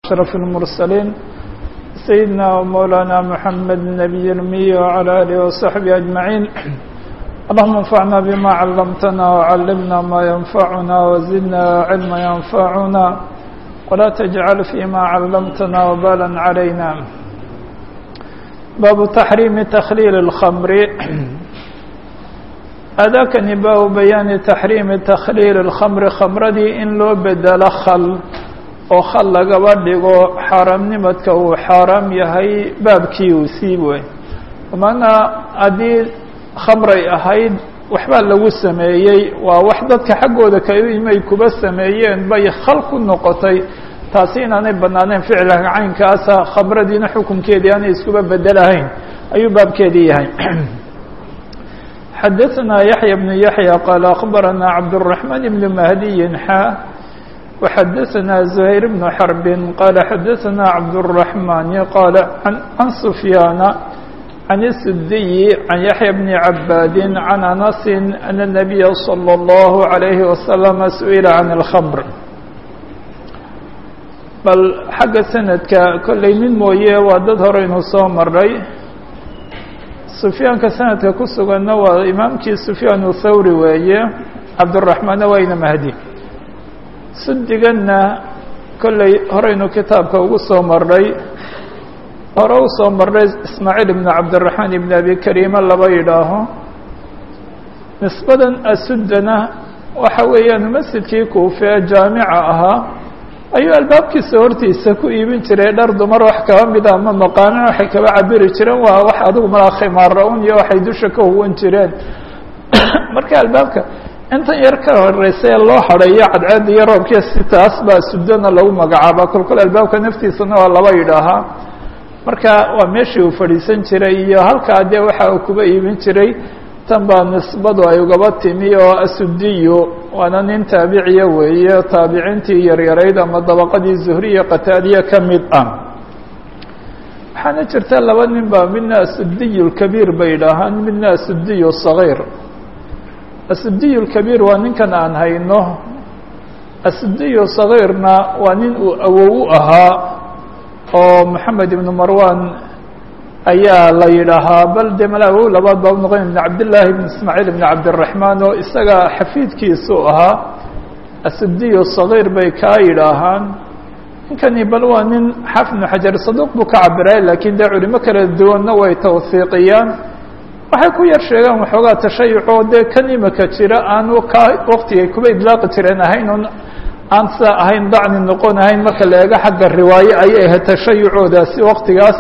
أشرف المرسلين سيدنا ومولانا محمد النبي المي وعلى آله وصحبه أجمعين اللهم انفعنا بما علمتنا وعلمنا ما ينفعنا وزدنا علما ينفعنا ولا تجعل فيما علمتنا وبالا علينا باب تحريم تخليل الخمر أdاkنi baa بياaن تحريم تkليل الخمر khمradii in loo bedelo khل oo khل lagaba dhigo xaaraamnimadka uu xaaraam yahay baabkii uu sii wey maana haddii khamray ahayd waxbaa lagu sameeyey waa wax dadka xaggooda kaimay kuba sameeyeen bay khal ku noqotay taasi inaanay banaaneen ficilka caynkaasa khamradiina xukunkeedii aanay iskuba bedelahayn ayuu baabkeedii yahay xdثna يحيى بن يحيى qال أخبرنا عبدالرحمن بن مهدي xا وxdثna زهير بن حرب qال xdثna عبدالرحمن qال عن سفيان عن السدي عن يحيى بن عباd عن أنس أن النبي صلى الله عليه وسلم سئل عن الخمر bal xagga سندka kollay mid mooye waa dad horeynu soo maray sufyaanka sanadka ku suganna waa imaamkii sufyaan thawri weeye cabduraxmaanna waa ina mahdi sudiganna kollay horeynu kitaabka ugu soo marnay hore u soo marnay ismaaciil ibnu cabdiraxmaan ibn abi kariima laba yidhaaho nisbadan asuddana waxa weeyaan masjidkii kuufe ee jaamica ahaa ayuu albaabkiisa hortiisa ku iibin jiray dhar dumar wax kaba mida ama maqaanin waxay kaba cabiri jireen waa wax adigu malaa khimaara-un iyo waxay dusha ka huwan jireen marka albaabka intan yar ka horeysa ee loo hadhayo cadceeda iyo roobkiya si taas baa sudana lagu magacaaba kolkol albaabka naftiisana waa laba yidhaahaa marka waa meeshii uu fadhiisan jiray iyo halkaa dee waxa uu kuba iibin jiray tan baa nisbadu ay ugaba timi oo asudiyu waana nin taabiciya weeye taabiciintii yaryarayd ama dabaqadii zuhriya qataadiya ka mid ah waxaana jirta laba nin baa midna asudiyu lkabiir bay idhaahaan midna asudiyu sagiir asudiyu lkabiir waa ninkan aan hayno asudiyu sagiirna waa nin uu awow u ahaa oo moxamed ibnu marwan ayaa la yidhaahaa bal de malawow labaad baa unoqon ibn cabdillaahi ibn ismaaciil ibn cabdiraxmaan oo isaga xafiidkiisu ahaa asudiyu sagiir bay kaa yidhaahaan ninkani bal waa nin xaafid ibnu xajar saduuq buu ka cabiray laakiin dee culimo kala duwanna way tawhiiqiyaan waxay ku yar sheegaan waxoogaa tashayucoo dee kan imika jira aan ka waktigay kuba idlaaqi jireen ahayn un aan sidaa ahayn dacni noqon ahayn marka la eego xagga riwaaye ayay ahayd tashayucoodaasi waktigaas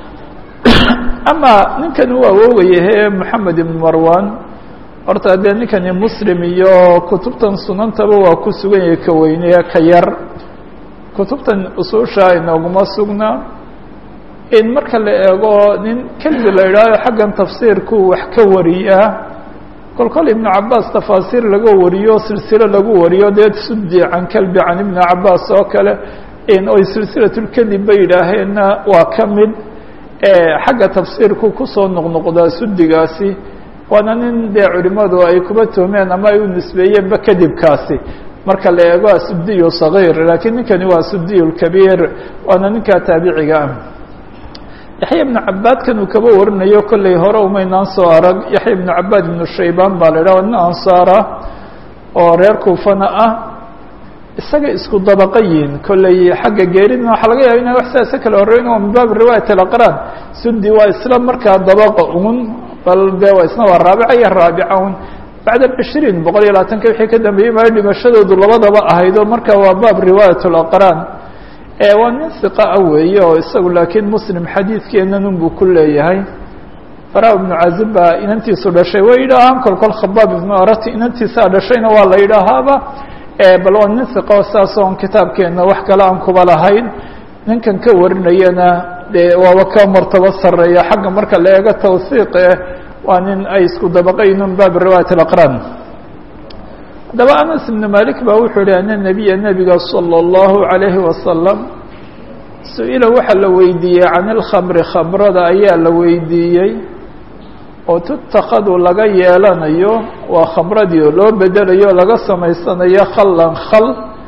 ama ninkan uu awoogayahe moxamed ibn marwan horta dee ninkani muslim iyo kutubtan sunantaba waa ku sugan yahay ka weyneya ka yar kutubtan usuusha inooguma sugna in marka la eego nin kelbi la idhaaho xaggan tafsiirku wax ka wariyaa kol kol ibnu cabaas tafaasiir laga wariyo silsilo lagu wariyo dee sudi can kelbi can ibni cabaas oo kale oy silsilatulkelib bay yidhaaheenna waa ka mid xagga tafsiirku kusoo noqnoqdaa sudigaasi waana nin dee culimadu ay kuba tuhmeen ama ay u nisbeeyeenba kadibkaasi marka la eego asudiyu sagiir laakiin ninkani waa asudiyu lkabiir waana ninkaa taabiciga ah yaxya ibnu cabaadkan uu kaba warinayo kollay hore umaynaan soo arag yaxya ibnu cabaad ibnu shaybaan baa la idhaha waa nin ansaara oo reer kuufana ah isaga isku dabaqa yihin kollay xagga geeridna waxaa laga yaaba ina wax sidaasa kala horreyn oo min baabi riwaayat alaqraan sudi waa isla markaa dabaqa un bal de waa isna waa raabica iyo raabica un bacda cishriin boqol iyo labaatanka wixii ka dambeeyey maayo dhimashadoodu labadaba ahaydo marka waa baab riwaayat alaqraan waa nin hiqa ah weeye oo isagu laakiin muslim xadiidkeenan unbuu ku leeyahay bara ibnu cazib baa inantiisu dhashay way yidhaahaan kol kol khabaab ibnu arati inantiisaa dhashayna waa la yidhaahaaba bal waa nin hiqo saas oon kitaabkeenna wax kale aan kuba lahayn ninkan ka warinayana dee waaba ka martabo sareeya xagga marka la eego tawhiiq eh waa nin ay isku dabaqaynun baab riwaayat alaqraan haddaba anas ibnu malik baa wuxuu yihi ana nebiya nebiga salى اllahu عalayhi wasalam su-ila waxaa la weydiiyey can ilkhamri khamrada ayaa la weydiiyey oo tutakadu laga yeelanayo waa khamradii oo loo bedelayo o laga samaysanayo khallan khal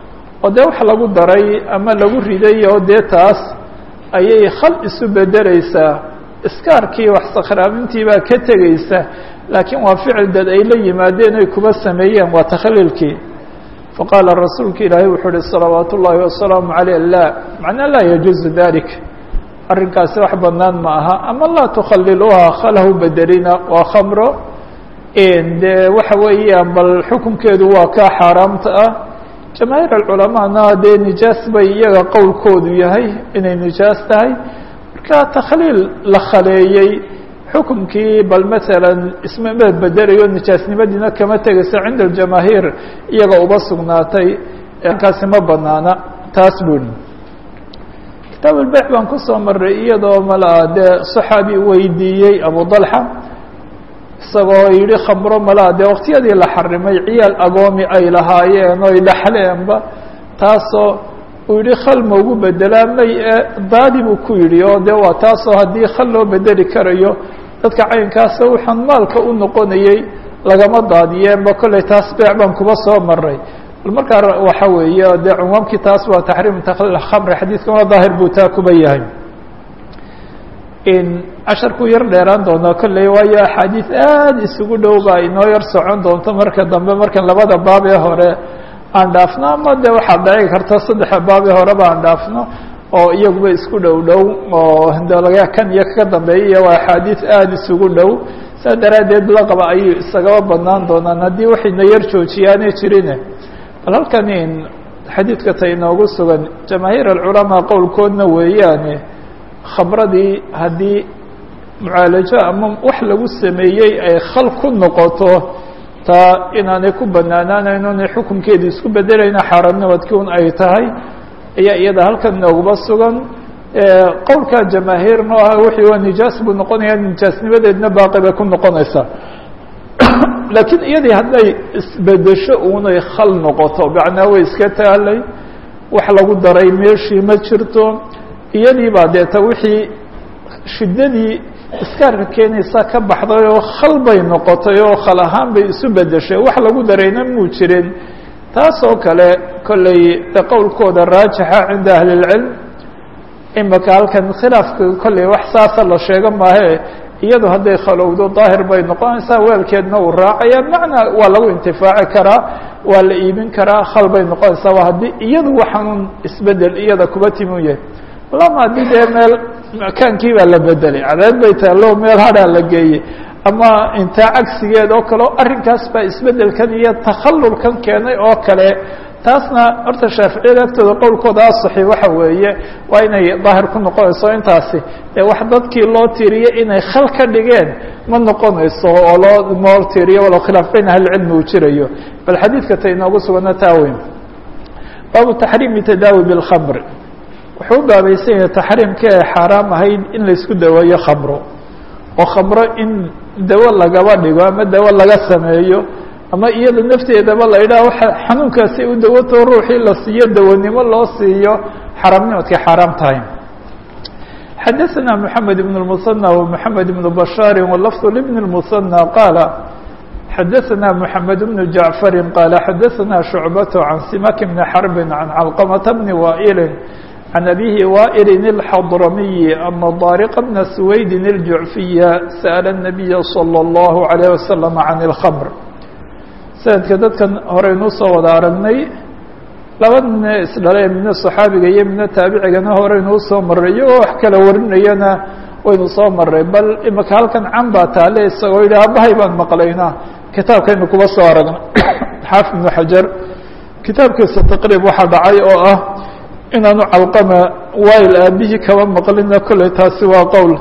oo dee wax lagu daray ama lagu riday oo dee taas ayay khal isu bedeleysaa iskaarkii wax sakhraamintii baa ka tegeysa laakiin waa ficil dad ay la yimaadeen ay kuba sameeyeen waa takhliilkii faqaala rasuulka ilaahay wuxuu uhi salawaat ullaahi wasalaamu caleyh la macnaa laa yajuuzu dalik arrinkaasi wax banaan ma aha ama laa tukhaliluuha khalahu bedelina waa khamro dee waxa weeyaan bal xukunkeedu waa kaa xaaraamta ah jamaahiir alculamaana dee nijaas bay iyaga qowlkoodu yahay inay nijaas tahay marka takhliil la khaleeyey xukunkii bal masalan isma bedelayo nijaasnimadiina kama tegayso cinda aljamaahiir iyaga uba sugnaatay kaasi ma banaana taas buni kitaab albeyc baan kusoo maray iyadoo malaa dee saxaabi weydiiyey abu dalxa isagoo yidhi khamro malaa dee waqtiyadii la xarimay ciyaal agoomi ay lahaayeen oy dhaxleenba taasoo uu yihi khal ma ugu bedelaa may e daadi buu ku yidhi oo dee waa taasoo haddii khal loo bedeli karayo dadka caynkaasa waxaan maalka u noqonayey lagama daadiyeenba kollay taas beec baan kuba soo maray bal markaa waxa weeye dee cunwaamkii taas waa taxriim takhliil khamri xadiidkana daahir buu taa kuba yahay casharkuu yar dheeraan doonaa kolley waayo axaadiis aada isugu dhow baa inoo yar socon doonto marka dambe markan labada baab ee hore aan dhaafno ama de waxaad dhici karta saddexa baab ee horeba aan dhaafno oo iyaguba isku dhow dhow oo de laga kan iyo kaka dambeeya iyo waa axaadiis aada isugu dhow saa daraaddeed laqaba ayay isagaba badnaan doonaan haddii waxayna yar joojiyaanay jirine bal halkan xadiidka ta inoogu sugan jamaahiir alculamaa qowlkoodna weeyaane khamradii haddii mucaalajo ama wax lagu sameeyey ay khal ku noqoto taa inaanay ku banaanaanayn inay xukunkeedu isku bedelayna xaaraamnimadkii un ay tahay ayaa iyada halkan nooguba sugan qowlka jamaahiirna ah wixii waa nijaas buu noqonaya nijaasnimadeedna baaqi bay ku noqonaysaa laakiin iyadii hadday isbedesho unay khal noqoto macnaa way iska taalay wax lagu daray meeshii ma jirto iyadii baa deeta wixii shiddadii iskaarka keenaysa ka baxday oo khal bay noqotay oo khal ahaan bay isu bedeshay wax lagu darayna muu jirin taas oo kale kollay de qowlkooda raajixa cinda ahli اlcilm imaka halkan khilaafka kollay wax saasa la sheego maahe iyadu hadday khalowdo daahir bay noqonaysaa weelkeedna uu raacaya macnaa waa lagu intifaaci karaa waa la iibin karaa khal bay noqonaysaa waa haddii iyadu waxaanun isbedel iyada kuba timi u yahay lama haddii dee meel makaankii baa la bedelay cadeed bay taallo meel hadhaa la geeyey ama intaa cagsigeed oo kale o arrinkaas baa isbedelkan iyo takhallulkan keenay oo kale taasna horta shaaficiyada agtooda qowlkooda asaxi waxa weeye waa inay daahir ku noqonayso intaasi ee wax dadkii loo tiiriye inay khal ka dhigeen ma noqonayso oo loo moo tiiriyo walow khilaaf bayn ahlicilmi uu jirayo bal xadiidka ta inoogu sugana taa weyn baabu taxriimi tadaawi bilkhamr wuxuu u baabaysan yahay taxriimka ee xaaraam ahayd in laysku daweeyo khamro oo khamro in dawo lagaba dhigo ama dawo laga sameeyo ama iyada nafteedaba la yidhaha waxa xanuunkaasi u dawato ruuxii la siiyo dawanimo loo siiyo xaaraamnimadkay xaaraam tahay xadaثna mحamed بن المثنى ومحamed بن بشhاar واللفظ لبن المثنى qاaل xadaثna محamed بن جaعفر qاaل xadaثna شhuعبة عن سimak بن حرب عن علقمة بن وائل عن أبيه وائل الحضرمي أن طارق بن سويد الجعفي سأل النبي صلى الله عليه وسلم عن الخمر sanadka dadkan horeynuu soo wada aragnay laba nine isdhalee midna صaxaabiga iyo midna taabicigana horeynuu soo maray iyagoo wax kala warinayana waynu soo maray bal imaka halkan can baa taale isagoo yidhi abahay baan maqlaynaa kitaabkaynu kuba soo aragna xaafid ibnu xajar kitaabkiisa taqriib waxaa dhacay oo ah inaanu calqama wail aabihii kaba maqlina kolley taasi waa qowl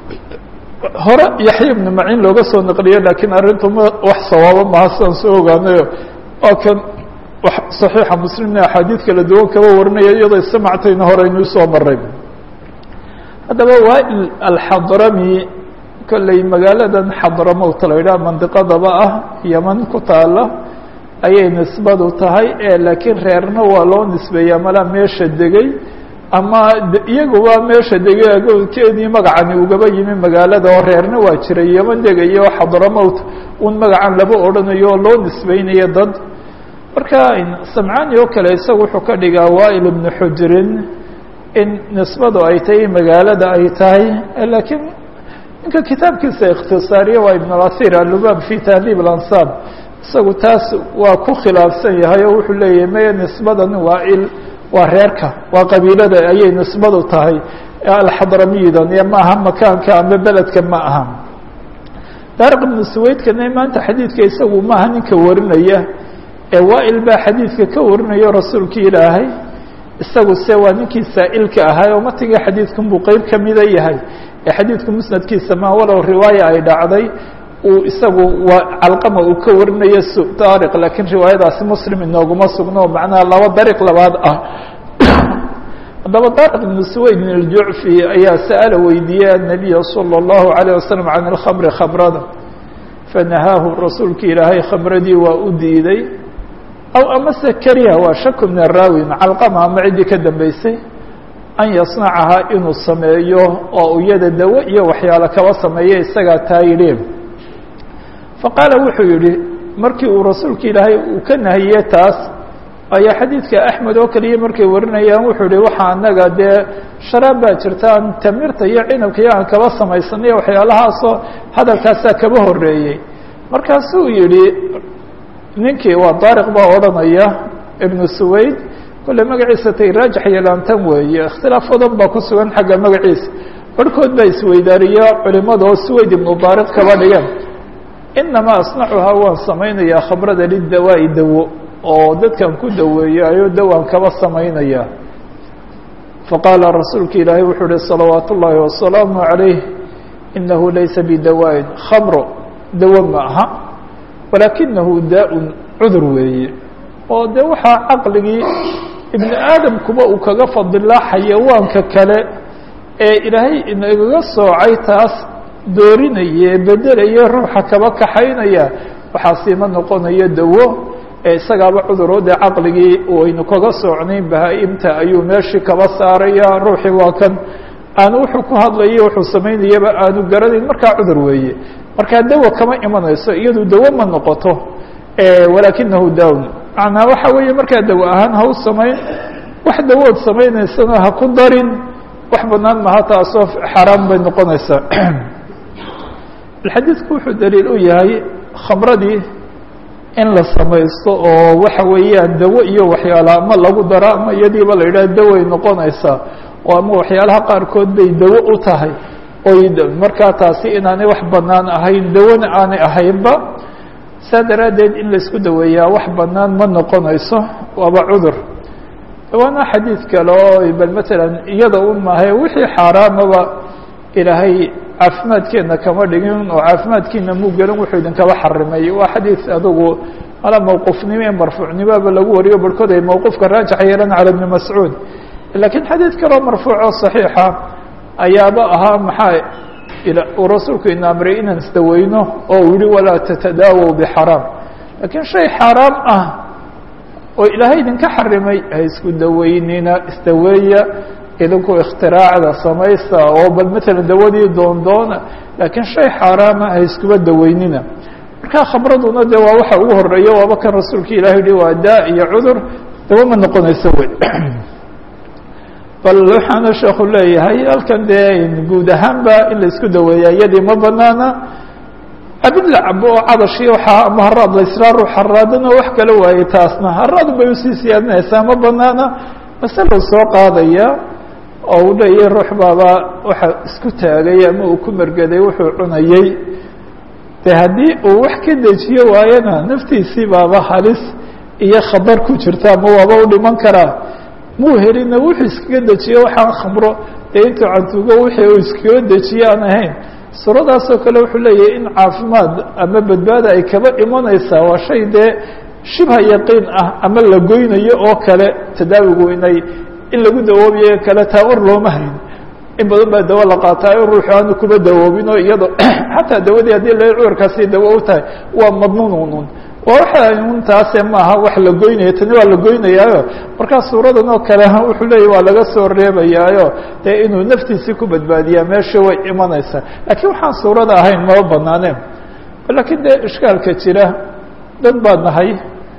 hore yaxya ibnu maciin looga soo naqliye laakiin arrintu ma wax sawaabo maha sidaan soo ogaanayo oo kan saxiixa muslimna axaadiid kala duwan kaba warinaya iyadoo istamactayna horeynuu soo maray haddaba waail alxadrami kolley magaaladan xadramowt la yidhaha mandiqadaba ah yaman ku taala ayay nisbadu tahay ee laakiin reerna waa loo nisbeeyaa malaa meesha degay ama iyaguba meesha degay agoonkeedii magacani ugaba yimi magaalada oo reerna waa jiray yaman degayo xadramowt un magacan laba odhanayo oo loo nisbeynayo dad marka samcani oo kale isagu wuxuu ka dhigaa wail ibnu xujrin in nisbadu ay tahay magaalada ay tahay lakiin ninka kitaabkiisa ikhtisaariye waa ibn اlathir alubab fi tahdiib اlansaab isagu taas waa ku khilaafsan yahay oo wuxuu leeyahay maya nisbadan waail waa reerka waa qabiilada ayay nisbadu tahay alxadramiyidan iyo ma aha makaanka ama beledka ma aha daariq ibnu suwaydkana maanta xadiidka isagu maaha ninka warinaya ee waail baa xadiidka ka warinayo rasuulki ilaahay isagu se waa ninkii saa'ilka ahaa oo matiga xadiidkan buu qeyb kamida yahay ee xadiidku musnadkiisa ma walow riwaaya ay dhacday uu isagu waa calqama uu ka warinayo daariq laakiin riwaayadaasi muslim inooguma sugno macnaha laba dariiq labaad ah haddaba daariq ibnu suwayd min aljucfi ayaa sa'ala weydiiyey annabiya salى اllahu alayه wasalam can alkhamri khamrada fanahaahu rasuulki ilaahay khamradii waa u diiday aw amase kariha waa shaku min araawi calqama ama ciddii ka dambeysay an yasnacahaa inuu sameeyo oo iyada dawo iyo waxyaalo kaba sameeyo isagaa taa yidhi faqaala wuxuu yihi markii uu rasuulka ilaahay uu ka nahiye taas ayaa xadiidka axmed oo kaliya markay warinayaan wuxuu yihi waxaa anaga dee sharaab baa jirta aan tamirta iyo cinabka iyo aan kaba samaysanay waxyaalahaasoo hadalkaasaa kaba horeeyey markaasuu yihi ninkii waa daariq baa odhanaya ibnu suwayd kolle magaciisa tay raajix yeelaantan weeye ikhtilaaf badan baa ku sugan xagga magaciisa barhkood baa isweydaariya culimada oo suwayd ibnu daariq kaba dhigeen inamaa asnacuhaa waan samaynayaa khamrada lidawaa'i dawo oo dadkan ku daweeyayo dawaan kaba samaynaya faqaala rasuulka ilaahay wuxuu uhi salawaat ullaahi wasalaamu calayh inahu laysa bidawaa'in khamro dawo ma aha walaakinahu daa-un cudur weeye oo de waxaa caqligii ibni aadamkuba uu kaga fadilaa xayawaanka kale ee ilaahay inagaga soocay taas doorinaya bedelaya ruuxa kaba kaxaynaya waxaasiima noqonayo dawo ee isagaaba cuduro dee caqligii aynu kaga soocnayn bahaa-imta ayuu meeshii kaba saaraya ruuxii waa kan aanu wuxuu ku hadlayo wuxuu samaynayaba aanu garanayn markaa cudur weeye markaa dawo kama imanayso iyadu dawo ma noqoto walaakinahu dawn macnaa waxa weeye markaa dawo ahaan ha u samayn wax dawood samaynaysana ha ku darin wax banaan maha taasoo xaaraan bay noqonaysaa xadiidku wuxuu daliil u yahay khamradii in la samaysto oo waxa weeyaan dawo iyo waxyaala ama lagu daro ama iyadiiba la yidhaha daway noqonaysaa oo ama waxyaalaha qaarkood bay dawo u tahay oy markaa taasi inaanay wax banaan ahayn dawona aanay ahaynba saa daraaddeed in laisku daweeyaa wax banaan ma noqonayso waaba cudur waana xadiid kale oo bal matalan iyada un maahay wixii xaaraamaba ilaahay caafimaadkeena kama dhigin oo caafimaadkiina muu gelin wuxuu idinkaba xarimay waa xadiid adugu ala mawquufnimo ee marfuucnimoba lagu wariyo barhkood ay mawquufka raajax yeelan cala ibni mascuud lakiin xadiid kaloo marfuuco صaxiixa ayaaba ahaa maxaa uu rasuulku ina amray inaan isdaweyno oo uu yihi walaa tatadaawow bxaraam lakiin shay xaaraam ah oo ilaahay idinka xarimay ha isku daweynina isdaweeya idinku ikhtiraacda samaysta oo bal matala dawadii doondoona laakiin shay xaaraama ha iskuba daweynina markaa khamraduna de waa waxa ugu horeeya waaba kan rasuulka ilahi yihi waa daa iyo cudur dawo ma noqonayso wey bal waxaana sheeku leeyahay halkan dee guud ahaanba in la isku daweeya iyadii ma banaana abid la cabo oo cadashii waxaa ama haraad la israa ruux haraadana wax kala waaye taasna haraad bay usii siyaadinaysaa ma banaana masalo soo qaadaya oo uu leeyahay ruux baaba waxa isku taagay ama uu ku mergeday wuxuu cunayey de haddii uu wax ka dejiyo waayana naftiisii baaba halis iyo khatar ku jirta ama waaba u dhiman karaa muu helina wuxuu iskaga dejiyo waxaan khamro dee intuu cantuugo wixii uu iskaga dejiyo aan ahayn suuradaasoo kale wuxuu leeyahay in caafimaad ama badbaada ay kaba imanaysaa waa shay dee shibha yaqiin ah ama la goynayo oo kale tadaawigu inay in lagu dawoobiyo kale taa war looma hayn in badan baa dawo la qaataayo ruuxu aanu kuba dawoobin oo iyado xataa dawadii haddii la cudurkaasi dawo u tahay waa madnuunun waa waxa un taase maaha wax la goynaya tani waa la goynayaayo markaa suuradan oo kale wuxuu leeyahy waa laga soo reebayaayo dee inuu naftiisii ku badbaadiyaa meesha way imanaysaa laakiin waxaan suurada ahayn maba banaaneen lakiin dee ishkaalka jira dad baa nahay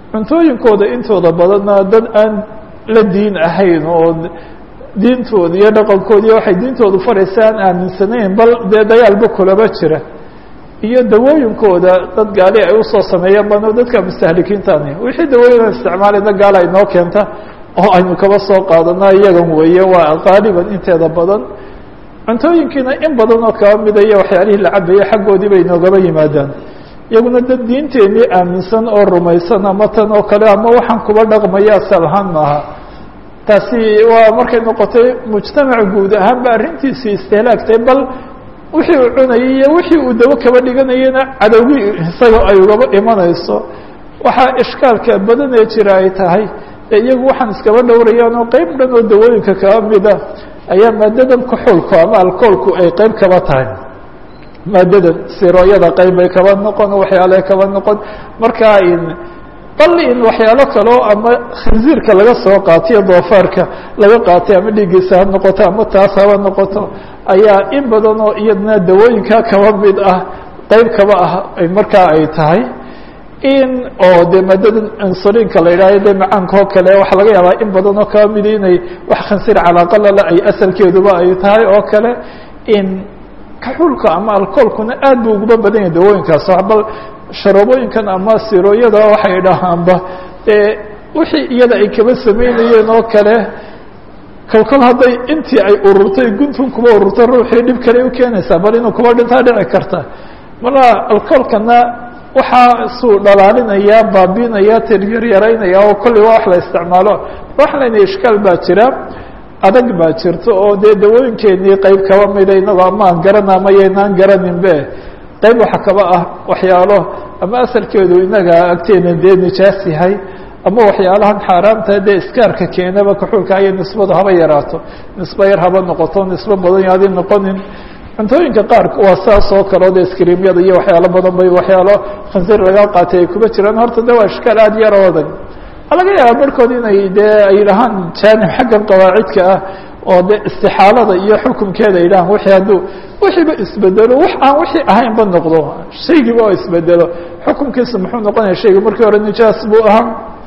cuntooyinkooda intooda badanna dad aan la diin ahayn oo diintooda iyo dhaqankooda iyo waxay diintoodu faraysa aan aaminsanayn bal dee dagaalba kulaba jira iyo dawooyinkooda dad gaali ay usoo sameeyeen bano dadka mustahlikiintani wixii dawooyin isticmaalayna gaala inoo keenta oo aynu kaba soo qaadana iyagan weeye waa qaaliban inteeda badan cuntooyinkiina in badan oo kaba mida iyo waxyaalihii la cabayay xaggoodii bay inoogaba yimaadaan iyaguna dad diinteenii aaminsan oo rumaysan ama tan oo kale ama waxaan kuba dhaqmaya asal ahaan maaha taasi waa markay noqotay mujtamac guud ahaanba arrintiisii istihlaagtay bal wixii uu cunayay iyo wixii uu dawo kaba dhiganayana cadowgii isaga ay ugaba imanayso waxaa ishkaalka badan ee jira ay tahay ee iyagu waxaan iskaba dhowrayaan oo qeyb dhan oo dawooyinka kaba mida ayaa maadadan kuxulku ama alcoolku ay qeyb kaba tahay maadadan sirooyada qeyb bay kaba noqon waxyaale kaba noqon markaa in bal in waxyaalo kaleo ama khinziirka laga soo qaatiyo doofaarka laga qaatay ama dhiiggiisa ha noqoto ama taas haba noqoto ayaa in badan oo iyadna dawooyinka kaba mid ah qeyb kaba ah markaa ay tahay in oo de maadada insulinka la yidhahyo de macaanka oo kale waxaa laga yaabaa in badan oo kaba midi inay wax khansiir calaaqalala ay asalkeeduba ay tahay oo kale in kaxulka ama alcoolkuna aad bu uguba badan yahay dawooyinkaas bal sharoobooyinkan ama sirooyada waxay dhahaanba dee wixii iyada ay kaba samaynayeen oo kale kolkol hadday intii ay ururtay guntun kuba ururtay ruuxii dhib kale u keenaysaa bal inuu kuba dhintaa dhici karta marka alcoolkana waxaa suu dhalaalinaya baabiinaya tiryaryareynaya oo kolley waa wax la isticmaalo waxaa layna ishkaal baa jira adag baa jirta oo dee dawooyinkeenii qeyb kaba mida inagoo ama aan garana ama yaynaan garaninbe qeyb waxa kaba ah waxyaalo ama asalkeedu inaga agteena dee nijaas yahay ama waxyaalahan xaaraamta dee iskaarka keenaba kaxuulka aya nisbadu haba yaraato nisbo yar haba noqoto nisbo badan yaadi noqonin cuntooyinka qaarka waa saas oo kale o de skrimyada iyo waxyaalo badan bay waxyaalo khansiir laga qaatay ay kuba jiraan horta de waa ishkaal aada yar oo adag a laga yaaba barhkood inay dee ay dhahaan jaanib xaggan qawaacidka ah oo de istixaalada iyo xukumkeeda ay dhahaan wixii hadduu wixiiba isbedelo wax aan wixii ahaynba noqdo shaygiiba oo isbedelo xukumkiisa muxuu noqonaya shayga markii hore nijaas buu ahaa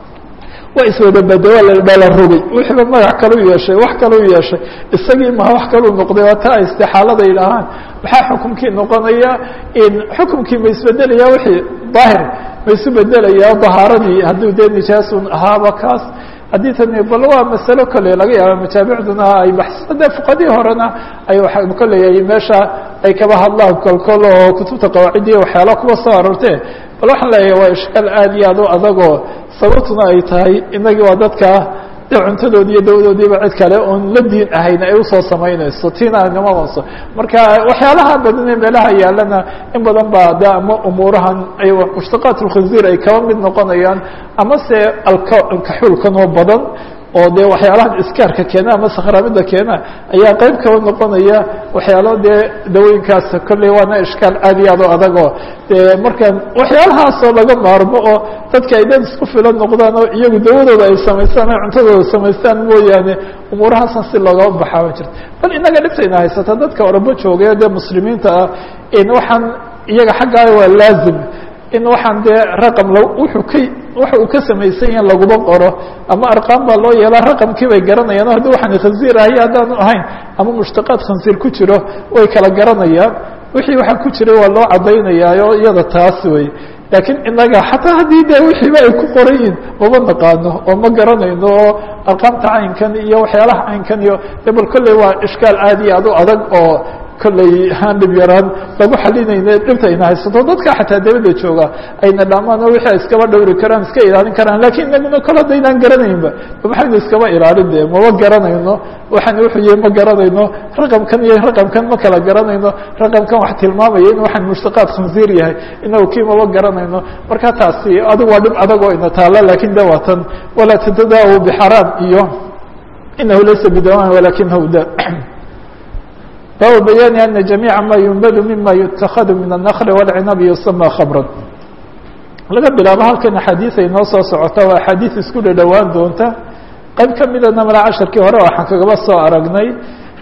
waa iswadabado waa la dhala rogay wixiiba magac kale u yeeshay wax kale u yeeshay isagii maha wax kaleu noqday waa taa istixaalada ay dhahaan maxaa xukumkii noqonaya in xukumkii ma isbedelaya wixii daahir ma isu bedelaya dahaaradii hadduu dee nijaasun ahaaba kaas haddii tani bal waa masalo kale laga yaaba majaamicduna ay baxsisa dee fuqadii horena ay waa kolley meesha ay kaba hadlaan kolkol oo kutubta qawaacidiya waxyaala kuwa soo aroortee bal waxaan leeyahay waa ishkaal aad iyo aad u adagoo sababtuna ay tahay inagii waa dadka de cuntadoodi iyo dawadoodiiba cid kale oon la diin ahayn ay usoo samaynayso tiina animamayso marka waxyaalaha badan ee meelaha yaalana in badan baa de ama umuurahan ay mushtaqaat lkhinziir ay kaba mid noqonayaan ama se alkaxuulkan oo badan oo de waxyaalahan iskaarka keena ama sakhraamida keena ayaa qeyb kaba noqonaya waxyaalo dee dawooyinkaas kolley waana ishkaal aad iyo aad o adagoo de markaan waxyaalahaasoo laga maarmo oo dadka ay dad isku filan noqdaan oo iyagu dawadooda ay samaystaan o cuntadooda samaystaan mooyaane umuurahaasan si loogaba baxaa ma jirto bal inaga dhibtayna haysata dadka orabo joogaya dee muslimiinta ah in waxaan iyaga xaggaa waa laazim in waxaan dee raqam l wuxuu ka waxa uu ka samaysan yahin laguma qoro ama arqaan baa loo yeelaa raqamkii bay garanayaan o haddii waxaan khansiir ahay haddaanu ahayn ama mushtaqaad khansiir ku jiro way kala garanayaan wixii waxaa ku jiray waa loo caddaynayaayo iyada taas wey laakiin inaga xataa haddii de wixiiba ay ku qoran yihin mama naqaano oo ma garanayno oo arqaamta caynkan iyo waxyaalaha caynkan iyo de bal kolley waa ishkaal aad iyo aad u adag oo kolley aan dhib yaraan lagu xalinayne dhibta ayna haysato dadka xataa dabada jooga ayna dhamaan oo wixii ay iskaba dhowri karaan iska ilaalin karaan lakin inaguna kol haddaynaan garanaynba maxaynu iskaba ilaalin de mama garanayno waxaan wuxuu yihi ma garanayno raqamkan iyo raqamkan ma kala garanayno raqamkan wax tilmaamaya in waxaan mushtaqaad khansiir yahay inagu kii mama garanayno marka taasi adigu waa dhib adag oo ina taalo lakin de waa tan walaa tatadaau bxaraam iyo inahu laysa bidawan walakinahu da baabu bayaani ana jamiica ma yunbadu mima yutakadu min الnakl wاlcinabi yusama khabran laga bilaabo halkan axaadiis ay noo soo socota waa axaadiis isku dhadhowaan doonta qayb ka midana mala casharkii hore waxaan kagaba soo aragnay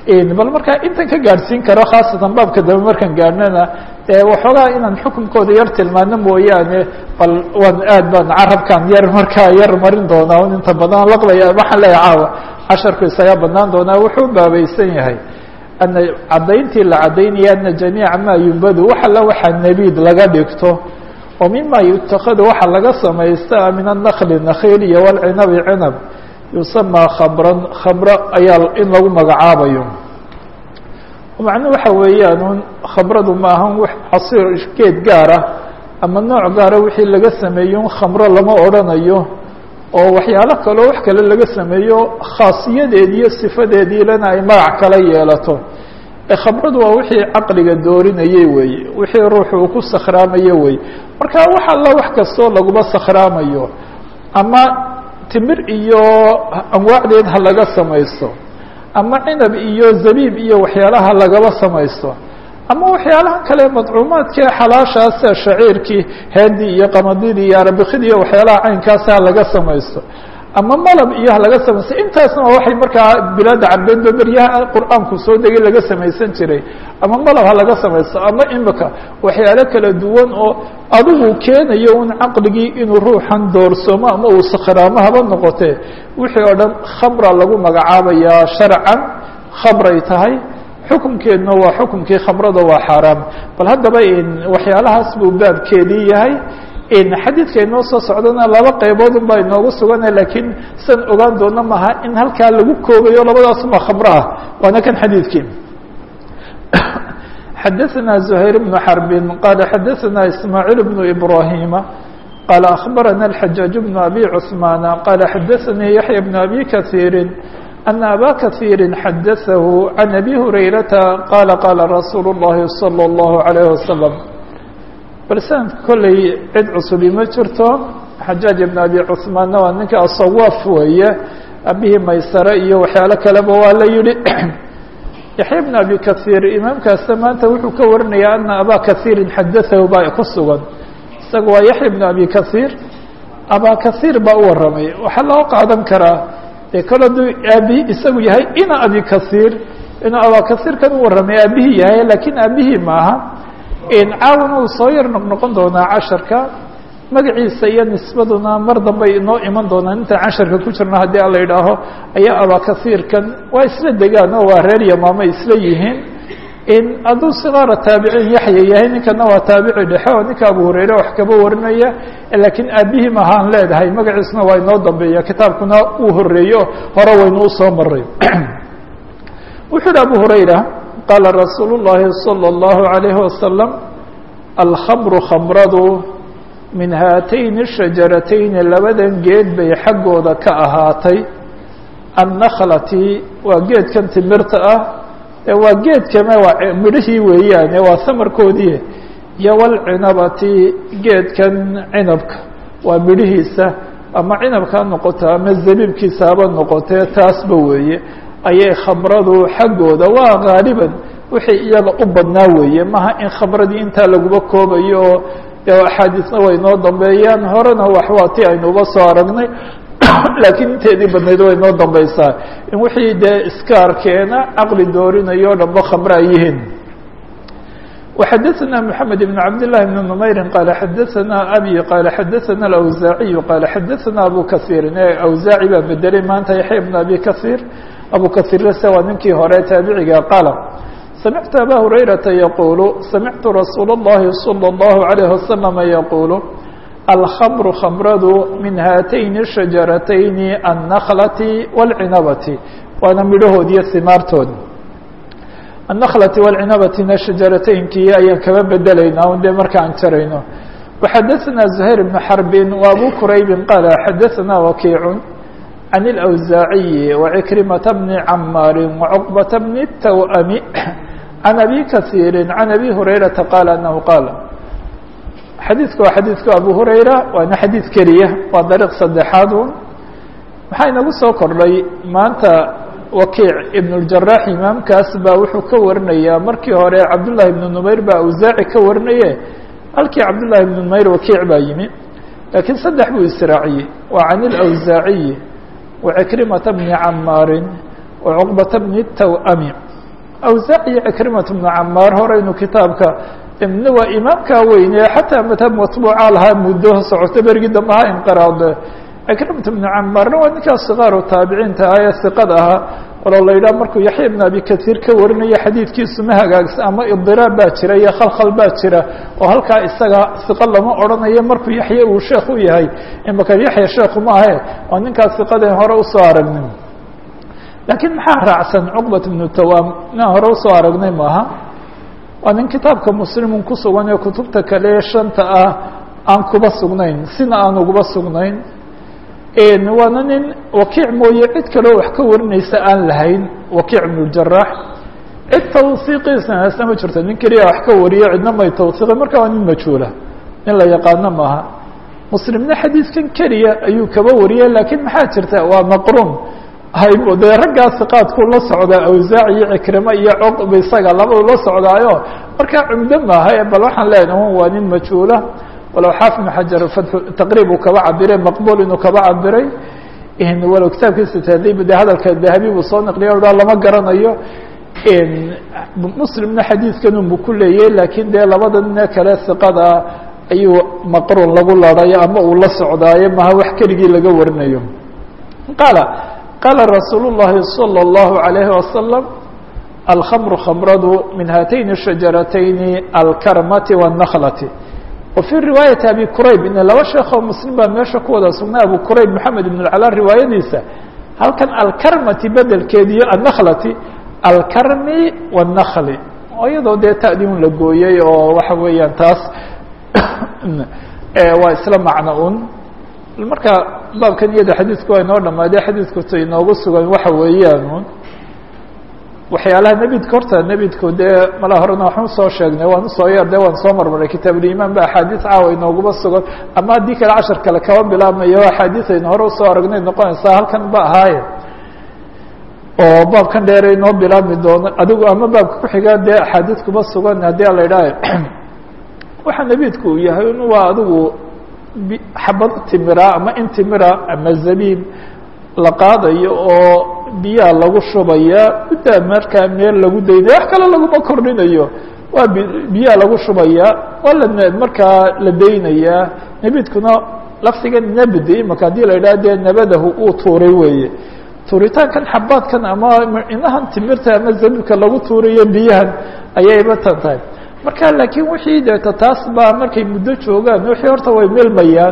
bal markaa intan ka gaadhsiin karo khaasatan baabka dambe markaan gaadhnana dee waxoogaa inaan xukunkooda yar tilmaano mooyaane bal waan aad baan carabkaan yar markaa yar marin doonaa un inta badan laqbaya waxaan leeyahay caawa casharku isagaa banaan doonaa wuxuu baabaysan yahay ana caddayntii la caddaynaya ana jamiica maa yumbadu wax alla waxaa nebiid laga dhigto oo mima yutakadu waxa laga samaysta min annakli nakhiil iyo walcinabi cinab yusamaa khabran khabro ayaa in lagu magacaabayo macnuu waxa weeyaan un khamradu ma ahan w casiir geed gaar ah ama nooc gaara wixii laga sameeyo un khamro lama odrhanayo oo waxyaalo kaleo wax kale laga sameeyo khaasiyadeedi iyo sifadeediilana ay magac kala yeelato khamradu waa wixii caqliga doorinayey weeye wixii ruuxu uu ku sakhraamayo weye marka wax alla wax kastoo laguma sakhraamayo ama timir iyo anwaacdeed ha laga samaysto ama cinab iyo zabiib iyo waxyaalaha lagaba samaysto ama waxyaalaha kale madcuumaadkii xalaashaasa shaciirkii hendi iyo qamadidii iyo arabikidii iyo waxyaalaha caynkaasa ha laga samaysto ama malab iyo ha laga samaysto intaasna waa waxay markaa bilaada carbeedba beryaha qur-aanku soo degay laga samaysan jiray ama malab ha laga samaysto ama imika waxyaalo kala duwan oo adigu keenayo un caqligii inuu ruuxan doorsoomo ama uu sakhraamo haba noqotee wixii oo dhan khamra lagu magacaabayaa sharcan khamray tahay xukumkeedna waa xukumkii khamrada waa xaaraam bal haddaba waxyaalahaas buu baabkeedii yahay xadiidka inoo soo socdana laba qaybood un baa inoogu sugana lakiin san ogaan doona maha in halkaa lagu koobayo labadaasuma khamro ah waana kan xadiidkii xadaثna زhayr بن xرb qala xadaثna ismاعيل بن إbrahيma qala أخbarana الحajاaج بن أbي cثmaan qala xadaثnii yaحyى بن أbي kaثيiri أن أbا kaثيiri xadaثah عan أbي هurayrata qala qala rasuul الlahi صلى الlaه عليه وsلم bal sanadka kolley cid cusubi ma jirto xajaaj ibn abi cuثmaanna waa ninka asawaaf weeye abihii maysare iyo waxyaalo kaleba waa la yihi yaxya bn abi kahiir imaamkaasna maanta wuxuu ka warinayaa ana abaa kahiirin xadaahu baa ku sugan isaga waa yaxya bn abi kahiir abaa kahiir baa u warramay waxaa loo qaadan karaa dee kol hadduu aabihi isagu yahay ina abi kahiir inuu abaa kahiir kan u warramay aabihii yahay lakiin aabihii maaha caawana uu soo yar noqnoqon doonaa casharka magaciisa iyo nisbaduna mar dambay inoo iman doonaan intaan casharka ku jirno haddii ala idhaaho ayaa abaa kahiirkan waa isla degaan oo waa reer yamaama isla yihiin hadduu sigaara taabiciin yaxya yahay ninkana waa taabici dhexe oo ninka abu hurayre wax kaba warinaya laakiin aabihii mahaan leedahay magaciisuna waa inoo dambeeya kitaabkuna uu horeeyo hore waynu usoo maray wuxuu hi abu hurayra qaala rasuulu الlahi salى الlahu عalayhi wasalam alkhamru khamradu min haatayni shajaratayni labadan geed bay xaggooda ka ahaatay annakhlati waa geedkan timirta ah waa geedkame waa midhihii weeyaane waa samarkoodii iyo walcinabati geedkan cinabka waa midhihiisa ama cinabka ha noqoto ama zabiibkiisa haba noqotee taasba weeye ayay khamradu xaggooda waa gaaliban wixii iyaga u badnaa weeye maha in khamradii intaa laguba koobayo oo dee axaadiisna way noo dambeeyaan horena wax waa ti aynuba soo aragnay laakiin inteedii badnayd way noo dambeysaa in wixii dee iskaarkeena caqli doorinayo o dhanba khamre ay yihiin وxadثna محamed بن cabd للhi بن نmayri qala xadaثna abi qala xadaثna الأwزaaعiyu qala xadaثna abu kaثiiri awزaaci baa bedelay maanta yaxya بn abi kaثيir abu kaثiirse waa ninkii hore taabiciga qaala samictu aba hurayrata yaqulu samictu rasuul الlahi salى الlahu عalيه waslama yaqulu alkhamru khamradu min haatayni shajaratayni الnklati wاlcinabati waana midhahoodiyo simaartood النklة والcinabtina shajarateynkii ayaan kaba bedelaynaa un de markaan jarayno وxadaثna زhayr بن xرbi وabu quraybi qala xadaثna wakiic عan الأwزaaعiyi وعكrimaةa بni camaari وcqbaةa بni الtawأmi عan abi kaثيiri عan abi hurayraةa qala anahu qaal xadiidku waa xadiidku abu hurayra waana xadiid keliya waa dariiq saddexaad un maxaa inagu soo kordhay maanta wakiic ibn اljarax imaamkaas baa wuxuu ka warinayaa markii hore cabdullahi ibnu numayr baa awsaaci ka warinaye halkii cabdullahi ibnu numayr wakiic baa yimi laakiin saddex buu israaciyey waa can ilawsaaciyi wacikrimata bni camaarin wacuqbata bni tawami awsaac iyo cikrimat bnu camaar horeynu kitaabka midna waa imaamkaa weyne xataa madhab matbuuca lahaa muddo socoto berigii dambe ha inqiraade cikrimat bnu camaarna waa ninkaas sikaaru taabiciinta ah ee siqada ahaa waloo la yidhaha markuu yaxya ibn abi kasiir ka warinayo xadiidkiisu ma hagaagsan ama idiraab baa jira iyo khalkhal baa jira oo halkaa isaga siqa lama odhanayo markuu yaxya uu sheekh u yahay imaka yaxya sheekhu ma ahe waa ninkaas siqadaen hore usoo aragnin laakiin maxaa raacsan cuqbat ibnu tawaam inaan hore usoo aragnay maaha waa nin kitaabka muslimun ku sugan ee kutubta kale ee shanta ah aan kuba sugnayn sina aan uguba sugnayn waana nin wakiic mooye cid kaleo wax ka warinaysa aan lahayn wakiic ibnu jaraax cid tawsiiqiisana ma jirto nin keliya wax ka wariyo cidna may tawsiiqin marka waa nin majhuula nin la yaqaano maaha muslimna xadiidkan keliya ayuu kaba wariyay laakiin maxaa jirta waa maqruun dee raggaa siqaadku la socdaa awsaac iyo cikrimo iyo coqb isaga labadu la socdaayo markaa cumdo maaha bal waxaan leenahay waa nin majhuula walow xaafid ibn xajar taqriib uu kaba cabiray maqbul inuu kaba cabiray walow kitaabkiisa tahdiib de hadalka dahabi buu soo naqliya o lama garanayo muslimna xadiidkan unbu ku leeyay laakiin dee labada nine kale siqada ayuu maqruun lagu larayo ama uu la socdaayo maha wax keligii laga warinayo qaala qaala rasuul الlahi salى الlahu عalayhi wasalam alkhamru khamradu min haatayni shajaratayni alkarmati wالnaklati وفي riواaيaةi abي qrayb in laba sheekoo mslim baa meesha ku wada sugnay abu qrayb mحamed بن اclا riwaayadiisa halkan alkarmati bedelkeediyo النklati alkarmi والنkli iyadoo dee ta'di un la gooyey oo waxa weeyaan taas waa isla macno un marka baabkan iyada xadiidku waa inoo dhamaadey xadiidkuta inoogu sugan waxa weeyaan un waxyaalaha nebidka horta nebidku dee mala horena waxaan usoo sheegnay waan usoo yar de waan soo marmaray kitaabulimaan ba axaadiis caawa inooguma sugan ama haddii kale cashar kale kaba bilaabmayo axaadiis aynu hore usoo aragnay noqonaysaa halkan ba ahaaye oo baabkan dheere inoo bilaabmi doono adigu ama baabka kuxigaa dee axaadiis kuma sugan haddii la idhaaha waxa nebidku uu yahay in waa adigu xabad timira ama in timira ama zabiib la qaadayo oo biyaa lagu shubaya muddaa markaa meel lagu daynaya wax kale laguma kordhinayo waa biyaa lagu shubaya waa la markaa la daynayaa nebidkuna lafdiga nabdi imaka haddii la idhaha dee nabadahu uu tuuray weeye tuuritaankan xabaadkan ama inahan timirta ama zabiibka lagu tuurayo biyahan ayayba tan tahay marka laakiin wixii deeta taas baa markay muddo joogaan wixii horta way melmayaan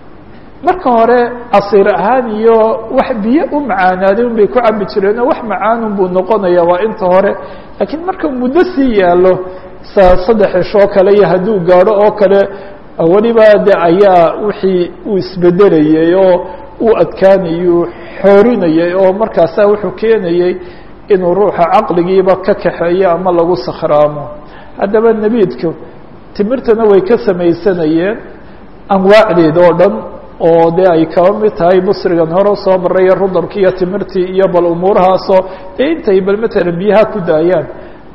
marka hore casiir ahaan iyo wax biyo u macaanaaday un bay ku cabi jireen oo wax macaanun buu noqonaya waa inta hore laakiin marka muddo sii yaalo sa saddex cishoo kale iyo hadduu gaadho oo kale weliba de ayaa wixii uu isbedelayay oo uu adkaanayay xoorinayay oo markaasa wuxuu keenayey inuu ruuxa caqligiiba ka kaxeeyo ama lagu sakhraamo haddaba nebiidku timirtana way ka samaysanayeen anwaacdeeda oo dhan oo dee ay kaba mid tahay busrigan hore usoo maraya rudabki iyo timirtii iyo bal umuurahaasoo dee intay bal matalan biyaha ku daayaan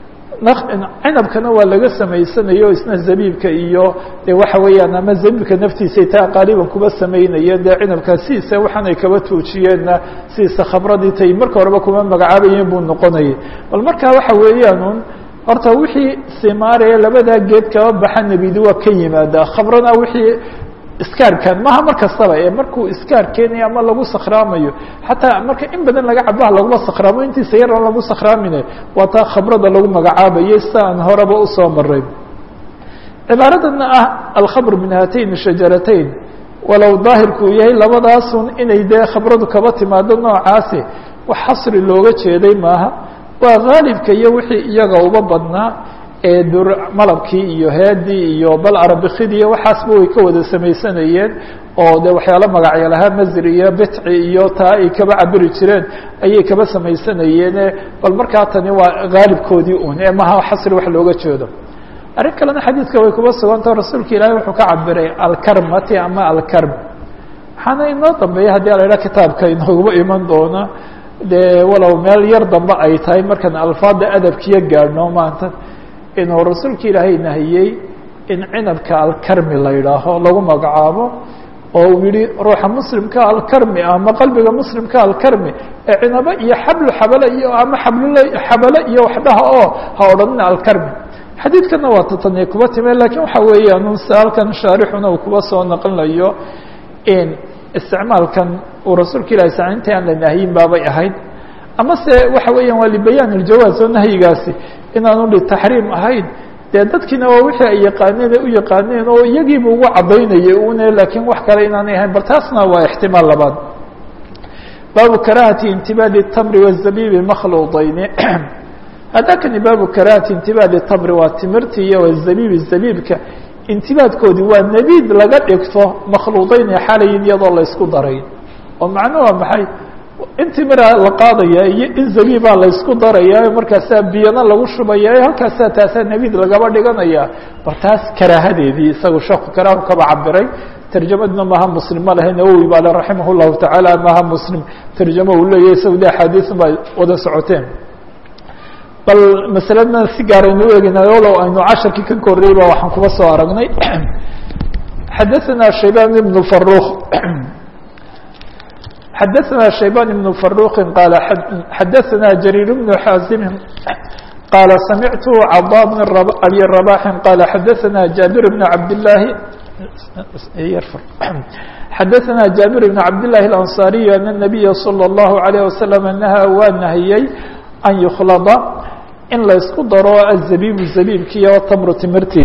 cinabkana waa laga samaysanayo isna zabiibka iyo de waxa weeyaan ama zabiibka naftiisay taa qaaliban kuba samaynayeen dee cinabka sidiisa waxaanay kaba tuujiyeenna sidiisa khamradii tay marka horeba kuma magacaabayeen buu noqonayay bal markaa waxa weeyaan un horta wixii simaaraya labadaa geed kaba baxa nebidi waa ka yimaadaa khamrana wixii iskaarkan maha mar kastaba ee markuu iskaar keenayo ama lagu sakhraamayo xataa marka in badan laga cabaha laguma sakhraamo intiisa yar aan lagu sakhraamine waa taa khamrada lagu magacaabayay sida aan horeba usoo maray cibaaradana ah alkhamr min haatayn shajaratayn walow daahirku uu yahay labadaasun inay dee khamradu kaba timaado noocaasi wax xasri looga jeeday maaha waa haalibka iyo wixii iyaga uba badnaa ee dur malabkii iyo headii iyo bal arabikidii iyo waxaasba way ka wada samaysanayeen oo de waxyaalo magacyo lahaa masri iyo bitci iyo taa ay kaba cabiri jireen ayay kaba samaysanayeene bal markaa tani waa haalibkoodii un ee maha xasri wax looga jeedo arrin kalena xadiidka way kuba sugantao rasuulka ilaahay wuxuu ka cabiray alkarmati ama alkarm waxaana inoo dambeeya haddii ala idhaha kitaabka inooguba iman doona dee walow meel yar dambe ay tahay markaan alfaada adabkiyo gaadhno maanta inuu rasuulka ilaahay nahiyey in cinabka alkarmi la yidhaaho lagu magacaabo oo uu yihi ruuxa muslimka alkarmi ama qalbiga muslimka alkarmi ee cinabo iyo xablu xabale iyo ama xablul xabale iyo waxdhaha oo ha odhanina alkarmi xadiidkana waa tataniya kuba time lakin waxa weeyaan se halkan shaarixuna uu kuba soo naqlinayo in isticmaalkan uu rasuulka ilahi sa inta aan la nahyin baabay ahayd ama se waxa weeyaan waa libayaan iljawaaz oo nahyigaasi inaanu litaxriim ahayn dee dadkiina waa wixii ay yaqaaneen u yaqaaneen oo iyagiiba ugu cadaynayay une lakiin wax kale inaanay ahayn bal taasna waa ixtimaal labaad baabu karahati intibaadi الtamri wالzabibi makhluudayni haddakani baabu karahati intibaadi tamri waa timirti iyo wazabibi zabiibka intibaadkoodii waa nebiid laga dhigto makhluudayni xalayin iyadoo laysku daray oo macno waa maxay in timira la qaadaya iyo in zabiibaa laysku daraya markaasaa biyana lagu shubaya halkaasaa taasaa nebiid lagaba dhiganaya bal taas karaahadeedii isaga sheeku karaahu kaba cabiray tarjamadna maha muslim ma lahe nawowi baa le raximah llahu tacaala maha muslim tarjamo uu leeyahy isaga de axaadiisun baa wada socoteen bal masaladna si gaaraynu u egeyna walow aynu casharkii ka korday ba waxaan kuba soo aragnay xadaثana shaybaan ibn faruk xadaثna shaybaan ibn faruqi qaala xadaثana jariir bn xaazimi qaala samictu cada bn abi rabaxi qaala xadaثana jaabir bn cabdillaahi xadaثna jaabir bn cabdillahi اlanصariي an الnabiya slى الlahu عalيه wasalam nahaa waa nahiyey an yukhlada in laysku daro azabibu zabiibki iyo tamru timirti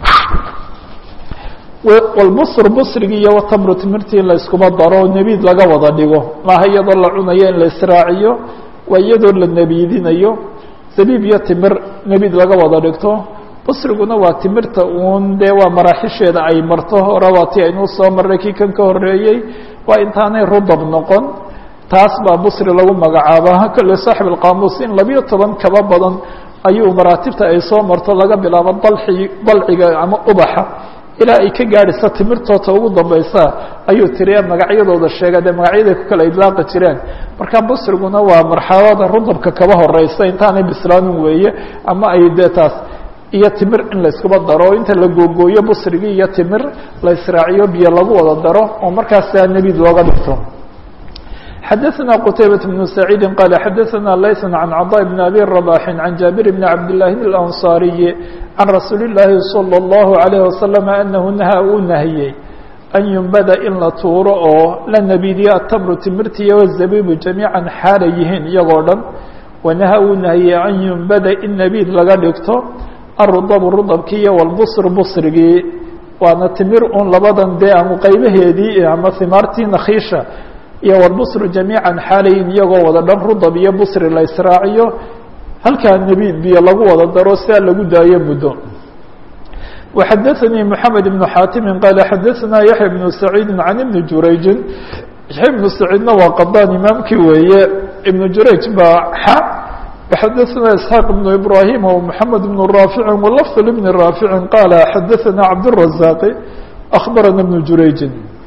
walbusr busrigi iyo watamru timirti in layskuma daro nebiid laga wada dhigo maaha iyadoo la cunayo in la israaciyo waa iyadoo la nebiidinayo zabiib iyo timir nebiid laga wada dhigto busriguna waa timirta uun dee waa maraaxisheeda ay marto hore waa ti aynuu soo marray kii kan ka horeeyey waa intaanay rudab noqon taas baa busri lagu magacaaba kale saaxib alqaamuus in labiyo toban kaba badan ayuu maraatibta ay soo marto laga bilaabo dalxi dalciga ama ubaxa ilaa ay ka gaadhaysa timirtoota ugu dambaysa ayuu tiriya magacyadooda sheega dee magacyaday ku kala idlaaqi jireen marka busriguna waa marxalada rudabka kaba horeysa intaanay bislaanin weeye ama ay dee taas iyo timir in layskuba daro inta la googooyo busrigii iyo timir la israaciyo biyo lagu wada daro oo markaasa nebiid looga dhigto xadaثna qتaybaة بن سacيidi qال xadaثna layث عan cضاء بن abي رباح عan jaaبir بn cabdاللahi الأنصاriي عan rasuuli الlahi صلى الlه عليه وasلم أnahu nahaa uu nahiyey an yumbada in la tuuro oo la nebidiyo atamru timirtiya wالzabibu جamيiعا xaala yihiin iyagoo dhan wanaha uu nahiyey an yumbada in nebiid laga dhigto arudabu rudabki iyo wاlbصr bصrigii waana timir un labadan dee ama qaybaheedii ama himaartii nakhiisha iyo wlbsru jamiica xaalayin iyagoo wada dhan rudab iyo busri la israaciyo halkaa nebiid biyo lagu wada daro sidaa lagu daayo muddo وxadaثnii mحamed بن xaatimi qaala xadaثna yaحya بن سacيidi can ibni jurayji yaحya بnu saciidna waa qadaan imaamkii weeye ibnu jurayj baa xa وxadaثna isxaaq بن ibrahim ومحamed بن raafici wlfظ بn raafici qaala xadaثna cabdالرaزاaqi أخbarana بن jurayji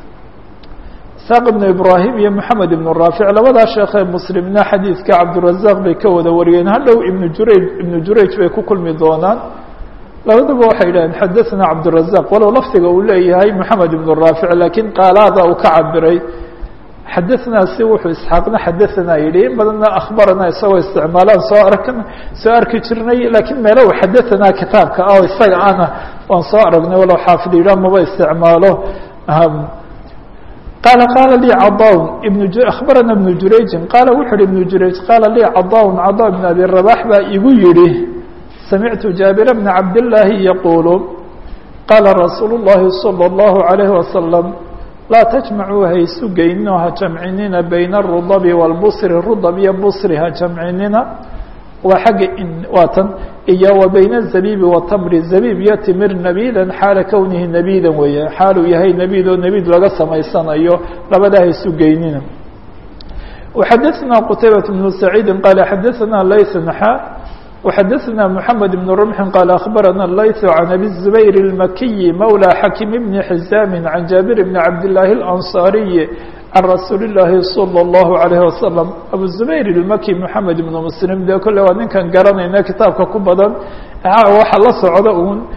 isxaaq ibnu ibraahim iyo moxamed ibnu raafic labadaa sheekee muslimna xadiidka cabdurazaq bay ka wada wariyeen hadhow ibnu jurayj ibnu jurayj bay ku kulmi doonaan labaduba waxay yidhaheen xadaثna cabdurazaq walow lafdiga uu leeyahay moxamed ibnu raafic laakiin qaalaada uu ka cabiray xadaثnaa si wuxuu isxaaqna xadaثnaa yidhi in badanna akhbarana isagoo isticmaalaan soo ark soo arki jirnay lakiin meelo u xadaثnaa kitaabka ah isaga ana waan soo aragnay walow xaafid yidhah maba isticmaalo qaala qaala lii cadaawn ibn akhbarana ibnu jurayjin qaala wuxu uhi ibnu jurayj qaala lii cadaawn cadaa ibn abi rabax baa igu yidhi samictu jaabira bna cabdillaahi yaquulu qaala rasuulu llahi salى اllahu عalayhi wasalam laa tajmacuu ha isu geynino ha jamcinina bayna arudabi wاlbusri rudab iyo busri ha jamcinina waa xagga waa tan iyo wa bayna الzabiibi watamri zabiib iyo timir nabiidan xaala kownihi nabiidan weeye xaaluu yahay nabiid oo nabiid laga samaysanayo labadaa ha isu geynina وxadaثna qtaybaة بن سacيidi qaala xadaثna layث xa وxadaثna mحamed بن رمxi qaal أخbarana layث عan abi الزubayr الmakiyi mawlى xakim bni xizaami عan jaabir bni cabdالlahi الأnصاriyi can rasuuli الlaahi salى الlahu عalayه wasalam abu zubayr ilmaki moxamed ibnu muslim dee kolle waa ninkan garanayna kitaabka ku badan waxa la socda uun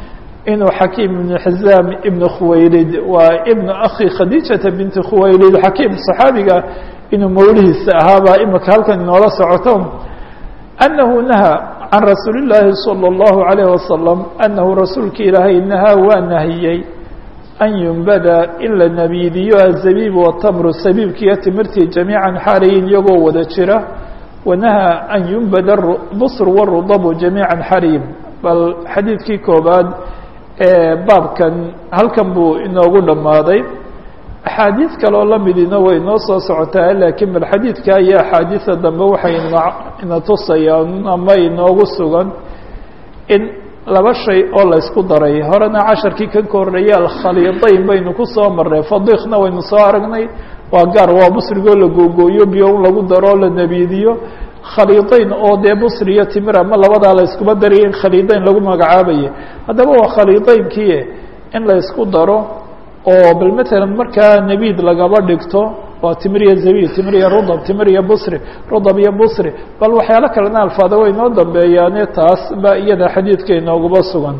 inuu xakiim ibn xizaam ibn khuwaylid waa ibnu akhi khadiijata binti khuwaylid xakiim saxaabiga inuu mawlihiisa ahaabaa imika halkan inoola socoto annahu nahaa can rasuuli llaahi salى اllahu alayh wasalam annahu rasuulka ilaahay nahaa waa nahiyey an yumbada in la nabiidiyo azabiib watamru sabiibkiiyo timirtii jamiican xaalayin iyagoo wada jira wanahaa an yumbada busr warudabu jamiican xarim bal xadiidkii koobaad ee baabkan halkan buu inoogu dhammaaday axaadiid kaloo lamidina way noo soo socotaa laakiin bal xadiidka iyo axaadiida dambe waxay ina tusayaan ama inoogu sugan in laba shay oo laysku daray horena casharkii ka koreeyay alkhaliidayn baynu ku soo marnay fadiikna waynu soo aragnay waa gaar waa busrigoo la googooyo biyo un lagu daro o la nebiidiyo khaliidayn oo dee busri iyo timir ama labadaa la yskuma daraya in khaliidayn lagu magacaabaya haddaba waa khaliidaynkii in la ysku daro oo bal matalan markaa nebiid lagaba dhigto waa timir iyo zabiib timir iyo rudab timir iyo busri rudab iyo busri bal waxyaalo kalena alfaada way noo dambeeyaane taas ba iyada xadiidka inooguba sugan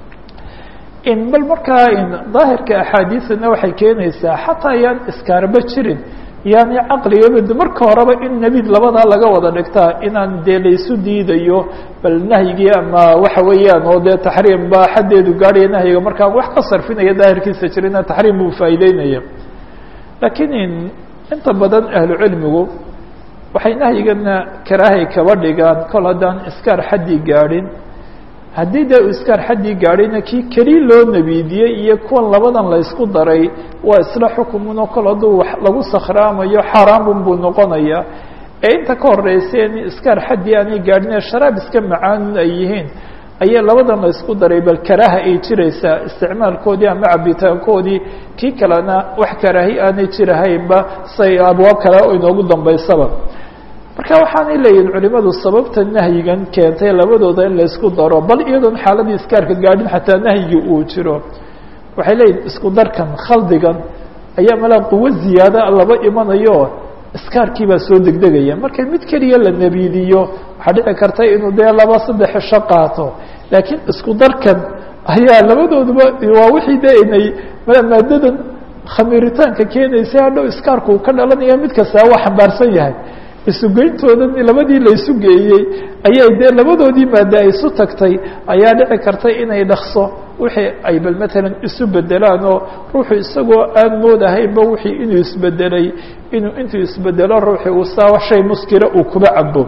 in bal markaa in daahirka axaadiidana waxay keenaysaa xataa yaan iskaarba jirin yaani caqligaba marka horeba in nebiid labadaa laga wada dhigtaa inaan dee laysu diidayo bal nahyigii ama waxa weeyaan oo dee taxriim ba xaddeedu gaadhaya nahyiga markaan wax ka sarfinaya daahirkiisa jirina taxriim buu faa'iideynaya laakiin in inta badan ahlu cilmigu waxay nahyigana karaahay kaba dhigaan kol haddaan iskaar xaddii gaadhin haddii dee u iskaar xaddii gaadhayna kii keli loo nebiidiyey iyo kuwan labadan la ysku daray waa isla xukumunoo kol hadduu wax lagu sakhraamayo xaaraamun buu noqonaya ee inta ka horreysay in iskaar xaddii aanay gaadhin ee sharaab iska macaanun ay yihiin ayaa labadan la ysku daray bal karaaha ay jiraysaa isticmaalkoodii ama cabitaankoodii kii kalena wax karaahi aanay jirahaynba say abwaab kale oo inoogu dambaysaba marka waxaanay leeyihin culimadu sababta nahyigan keentay labadooda in laysku daro bal iyadoon xaaladii iskaarka gaadhin xataa nahyigii uu jiro waxay leeyihin isku darkan khaldigan ayaa malaa quwo ziyaada laba imanayo iskaarkii baa soo degdegaya marka mid keliya la nebiidiyo waxaa dhici karta inuu dee laba saddex cisho qaato laakiin isku darkan ayaa labadooduba waa wixii de inay maadadan khamiiritaanka keenaysa hadhow iskaarku uu ka dhalanaya mid kastaa waa xambaarsan yahay isugeyntoodan labadii la isu geeyey ayay dee labadoodii maada ay isu tagtay ayaa dhici karta inay dhakso wixii ay bal matalan isu bedelaan oo ruuxu isagoo aan moodahaynba wixii inuu isbedelay inuu intuu isbedelo ruuxii uu saa shay muskira uu kuba cabo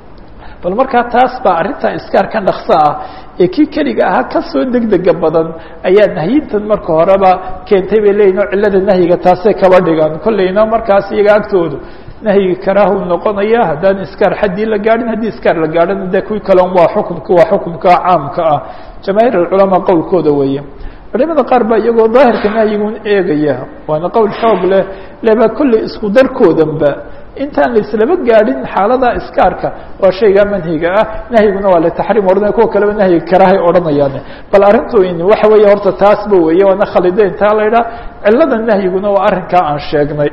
bal markaa taas baa arrintaa iskaarkan dhakso ah ee kii keliga ahaa kasoo degdega badan ayaa nahyintan marka horeba keentay bay leeyihin oo cillada nahyiga taasay kaba dhigaan kolleyna markaas iyaga agtoodu nahyiga karaahu noqonaya haddaan iskaar xaddii la gaadhin haddii iskaar la gaadhana de kuwii kalen waa xukumka waa xukumka caamka ah jamaahiir alculamaa qowlkooda weeye culimada qaar baa iyagoo daahirka nahyigun eegaya waana qowl xoog leh leba kolley isku darkoodanba intaan laislaba gaadhin xaalada iskaarka waa shaygaa manhiga ah nahyiguna waa litaxriim odhanaya kuwa kaleba nahyiga karaahay odhanayaan bal arrintu in waxa weeye horta taasba weeye waana khalideyn taa la idhaha cillada nahyiguna waa arrinkaa aan sheegnay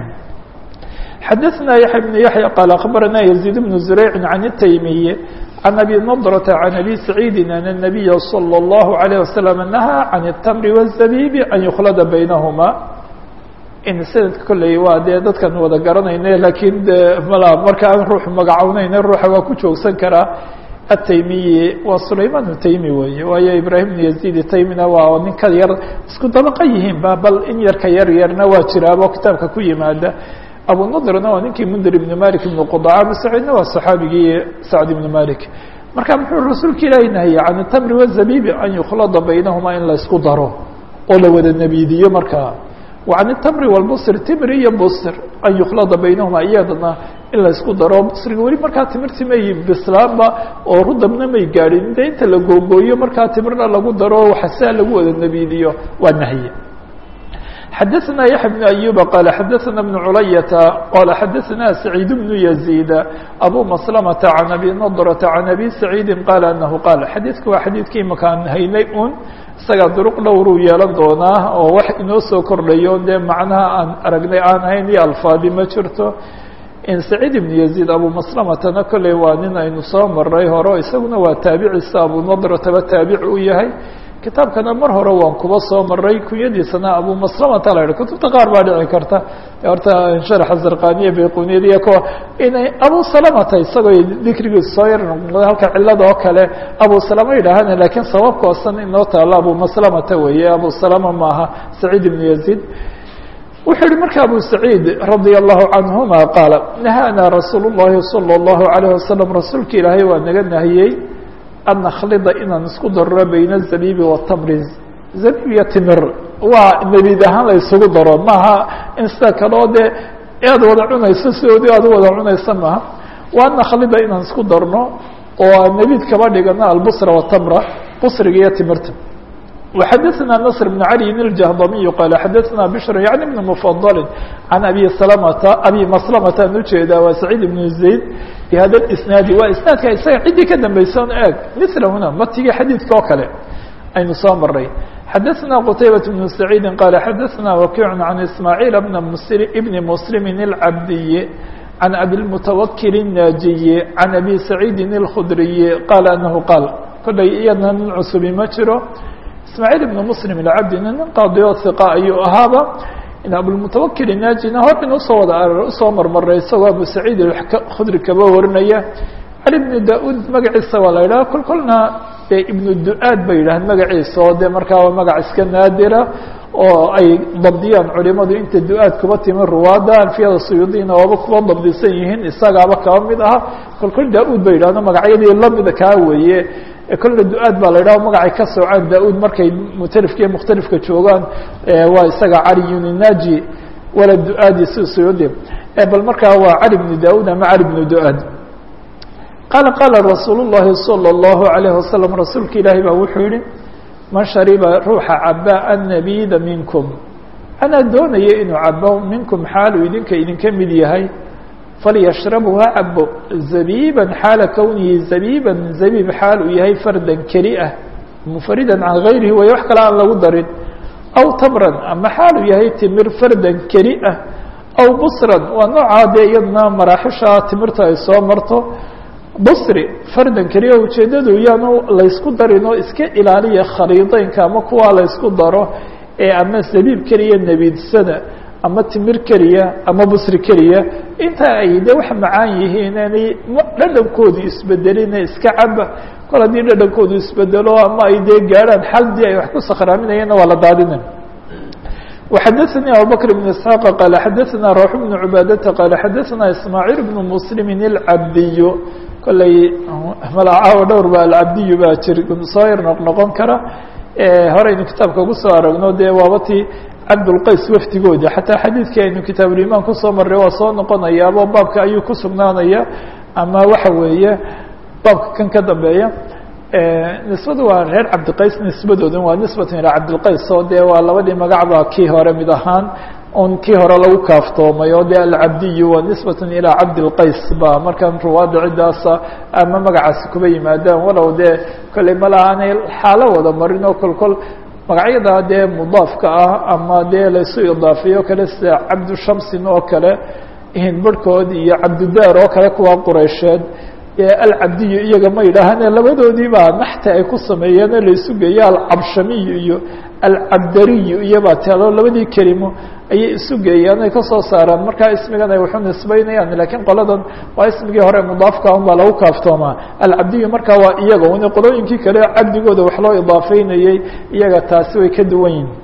xadaثna yaحya بن yaحyى qال aخbarana يزيد بن زurيع عن التaymiي عن أbي نضرة عن أbي سعيidi أن النبي صلى الله عليه وسلم نهى عن التمر والزبيب أن يkلda بynهma in sanadka kolley waa dee dadkan wada garanayne lakiin de mala marka aan ruux magacownayne ruuxa waa ku joogsan karaa ataymiyi waa sulayman taymi weeye waayo ibrahim bn yazid taymina waa nin ka yar isku dabaqa yihiin ba bal in yarka yar yarna waa jiraabo kitaabka ku yimaada abu nadrna waa ninkii mndir ibn malik ibn qudaca abu saciidna waa saxaabigii sacd ibn malik marka muxuu rasuulka ilaahi nahye can tamri wazabibi an yukhlada baynahuma in la isku daro oo la wada nebiidiyo markaa وعن التمر والبصر تمr iyo bصr an يkلda baynahuma iyadana in la isku daro bصriga weli markaa timirti may bislaanba oo rudabna may gaadhin de inta la googooyo markaa timirna lagu daro waxasaa lagu wada nebiidiyo waa nahye xadaثna yaحya بن أyuب qال xadaثna بن culayaةa qال xadaثna سacيid بن يزيد أbو مسلمة عن أbي نضرة عن أbي سacيidi qال أنه qال xadiidka waa xadiidkii makaan haynay un isaga duruq dhowruu yeelan doonaa oo wax inoo soo kordhayo dee macnaha aan aragnay aan hayn iyo alfaadi ma jirto in saciid ibn yaziid abu maslamatana kolley waa nin aynu soo maray hore isaguna waa taabiciisa abu nadrataba taabic u yahay kitaabkana mar hore waan kuba soo maray kunyadiisana abu maslamata la idhi kutubta qaar baa dhici karta horta sharaxa zarqaniya bayquniyada iyo kuwa inay abu salamata isagoo dikrigiisu soo yar noqday halka cilada oo kale abu salama yidhaahana lakiin sababka oosan inoo taalo abu maslamata weeye abu salama maaha saciid ibnu yaziid wuxuu yihi marka abu saciid radia allahu canhuma qaala nahaana rasuul llahi salى اllahu alayh wasalam rasuulka ilaahay waa naga nahiyey an nakhlida inaan isku darro bayna zabiibi watamri zabiib iyo timir waa nebiid ahaan la isugu daro maaha in sida kaleo dee aad wada cunayso sidoodii aad u wada cunaysa maaha wa an nakhlida inaan isku darno oo nebiid kaba dhigano albusra watamra busriga iyo timirta وxadثna نصر بن علي الجهضمي qال xadثna بشر يعني بن مفضل عن أbي سلمة أbي مسلمة an ujeeda waa سعيد بن زaيد بhada الإسناaد waa isناadka isaga ciddii ka dambaysa eeg مثlhuna matiga xadيidka oo kale aynu soo maray xadثna qتيبة بن سعيد qال xadثna وكيع عن إسماعيل بن مسلم العبدي عن أbي المتوkل الناجي عن أbي سعيد الخdري qال أنه qاaل kolay iyadna nin csubi ma jiro ismaaعيل بن مسلم الcabdi nin qaadiyo ثiqa ayuu ahaaba in abulmutawakil naajina hor in usoo wada usoo marmaray isagoo abu saciid khudri kaba warinaya cali bnu da-ud magaciisa waa la yidhaha kol kolna dee ibnu du-aad bay yidhahaan magaciisa oo dee markaa waa magac iska naadira oo ay dabdiyaan culimadu inta du-aad kuba timi ruwaada alfiyada suyuudina waaba kuba dabdisan yihiin isagaaba kaba mid aha kol kol da-ud bay yidhahdo magacyadii lamida kaa weeye kolle du-aad baa la yidhaha magacay ka soocaan da-ud markay mutalifka iyo mukhtalifka joogaan waa isaga cali uninaji wala du-aadi si suyuudi bal markaa waa cali bnu da-ud ama cali bnu du-aad qaala qaala rasuul llahi salى اllahu alayh wasalam rasuulka ilaahi baa wuxuu yihi man shariba ruuxa caba annabida minkum anaa doonaya inuu cabo minkum xaaluu idinka idinka mid yahay falyashrabhu ha cabo zabiiban xaala kownihi zabiiban zabiib xaal uu yahay fardan keli ah munfaridan can gayrihi way wax kale aan lagu darin aw tamran ama xaal uu yahay timir fardan keli ah aw busran waa noocaa dee iyadna maraaxisha timirta ay soo marto busri fardan keliya ujeeddadu yaanu laysku darin oo iska ilaaliya khaliideynka ama kuwaa laysku daro ee ama zabiib keliya nebiidsada ama timir keliya ama busri keliya inta ay de wax macaan yihiin aanay dhadhankoodu isbedelina iska caba kol haddii dhadhankoodu isbedelo ama ay dee gaadhaan xaldii ay wax ku sakraaminayeenna waa la daadina وxadثnي abubكر بن اسحاq qال xadثna روح بن عباadةa qال xadثna اسmاعيل بن مسلم الcabdiy kolay malacaawo dhowr ba alcabdiyu baa jir soo yar noq noqon kara horeynu kitaabka ugu soo aragno dee waabatii cabdulqays wafdigoodi xataa xadiidkii aynu kitaabulimaan kusoo marray waa soo noqonayaabo baabka ayuu ku sugnaanaya ama waxa weeye baabka kan ka dambeeya nisbadu waa reer cabdiqays nisbadooda waa nisbatan ilaa cabdilqays oo dee waa labadii magacba kii hore mid ahaan un kii hore lagu kaaftoomay oo dee alcabdiyu waa nisbatan ilaa cabdilqays ba markaan ruwaada ciddaasa ama magacaasi kuba yimaadaan walow dee kolley malaha aanay xaalo wada marin oo kol kol magacyada dee mudaafka ah ama dee laysu idaafiyo kale sida cabdushamsin oo kale hinbarhkood iyo cabdudaar oo kale kuwa qureysheed alcabdiyu iyaga ma yidhaahane labadoodii baa naxta ay ku sameeyeen oo laysu geeyo alcabshamiyu iyo alcabdariyu iyobaa talo labadii kelimo ayay isu geeyaan ay kasoo saaraan markaa ismigan ay waxu nisbeynayaan lakiin qoladan waa ismigii hore mudaafka un baa lagu kaaftoomaa alcabdiyu markaa waa iyaga un qolooyinkii kale cabdigooda wax loo idaafeynayey iyaga taasi way ka duwan yihin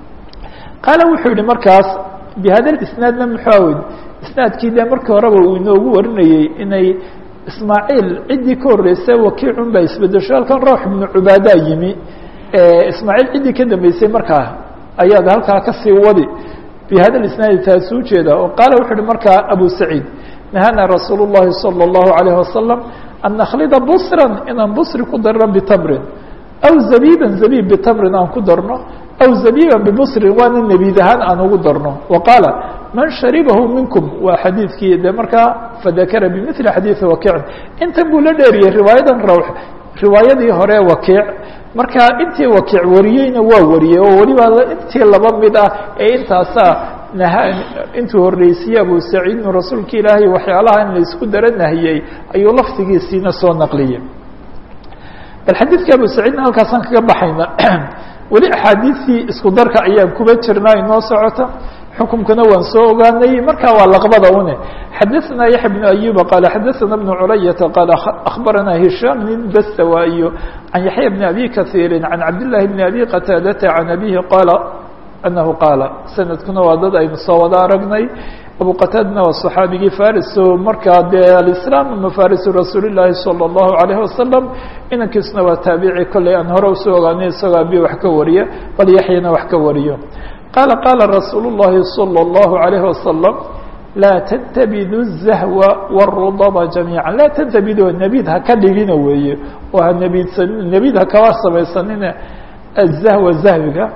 qaala wuxuu yihi markaas bihada isnaadna muxuu awed isnaadkii dee markii horeba uu inoogu warinayey inay ismaaciil ciddii ka horreysay wakiicun baa isbedesho halkan rawx ibnu cubaadaa yimi ismaaciil ciddii ka dambeysay markaa ayaad halkaa kasii wadi bi hada isnaadi taasi ujeeda oo qaala wuxu uhi markaa abu saciid nahana rasuul الlahi salى الlahu عalayه wasalam an nakhlida busran inaan busri ku darno bitamrin aw zabiiba zabiib bitamrin aan ku darno aw zabiiba bibusrin waana nebiid ahaan aan ugu darno wa qaala man sharibahu minkum waa xadiidkii de markaa fadakara bimili xadiidi wakiicin intan buu la dheeriyey riwaayadan rawx riwaayadii hore wakiic markaa intii wakiic wariyeyna waa wariyey oo weliba intii laba mid ah ee intaasaa nah intuu horreysiyey abu saciid inu rasuulka ilaahay waxyaalaha in laisku dara nahiyey ayuu lafdigiisiina soo naqliyey bal xadiidka abu saciidna halkaasaan kaga baxayna weli axaadiistii isku darka ayaan kuba jirnaa inoo socota xukumkana waan soo ogaanay marka waa laqbada une xadaثna yaحya بن أyuba qala xadaثna بن culayata qala aخbarana hishaam nin bastawaayo can yaحya بn abi kaثiiri can cabdالlahi بn abi qataadata can abihi qaala anahu qaala sanadkuna waa dad aynu soo wada aragnay abu qataadana waa صaxaabigii fariso markaa dee aliسlaam mafarisu rasuuli الlahi salى الlahu عalيه wasalam inankiisuna waa taabici kolley aan hore usoo ogaanay isagoo abi wax ka wariya bal yaxyana wax ka wariyo qala qala rasuul الlahi salى الlahu عalيه wasalam laa tntabidu الzahwa wالrudba jamiiعa laa tntabidu nebid ha ka dhigina weeye oo ha nebidsanin nebid ha kaba samaysanina azahwa zahwiga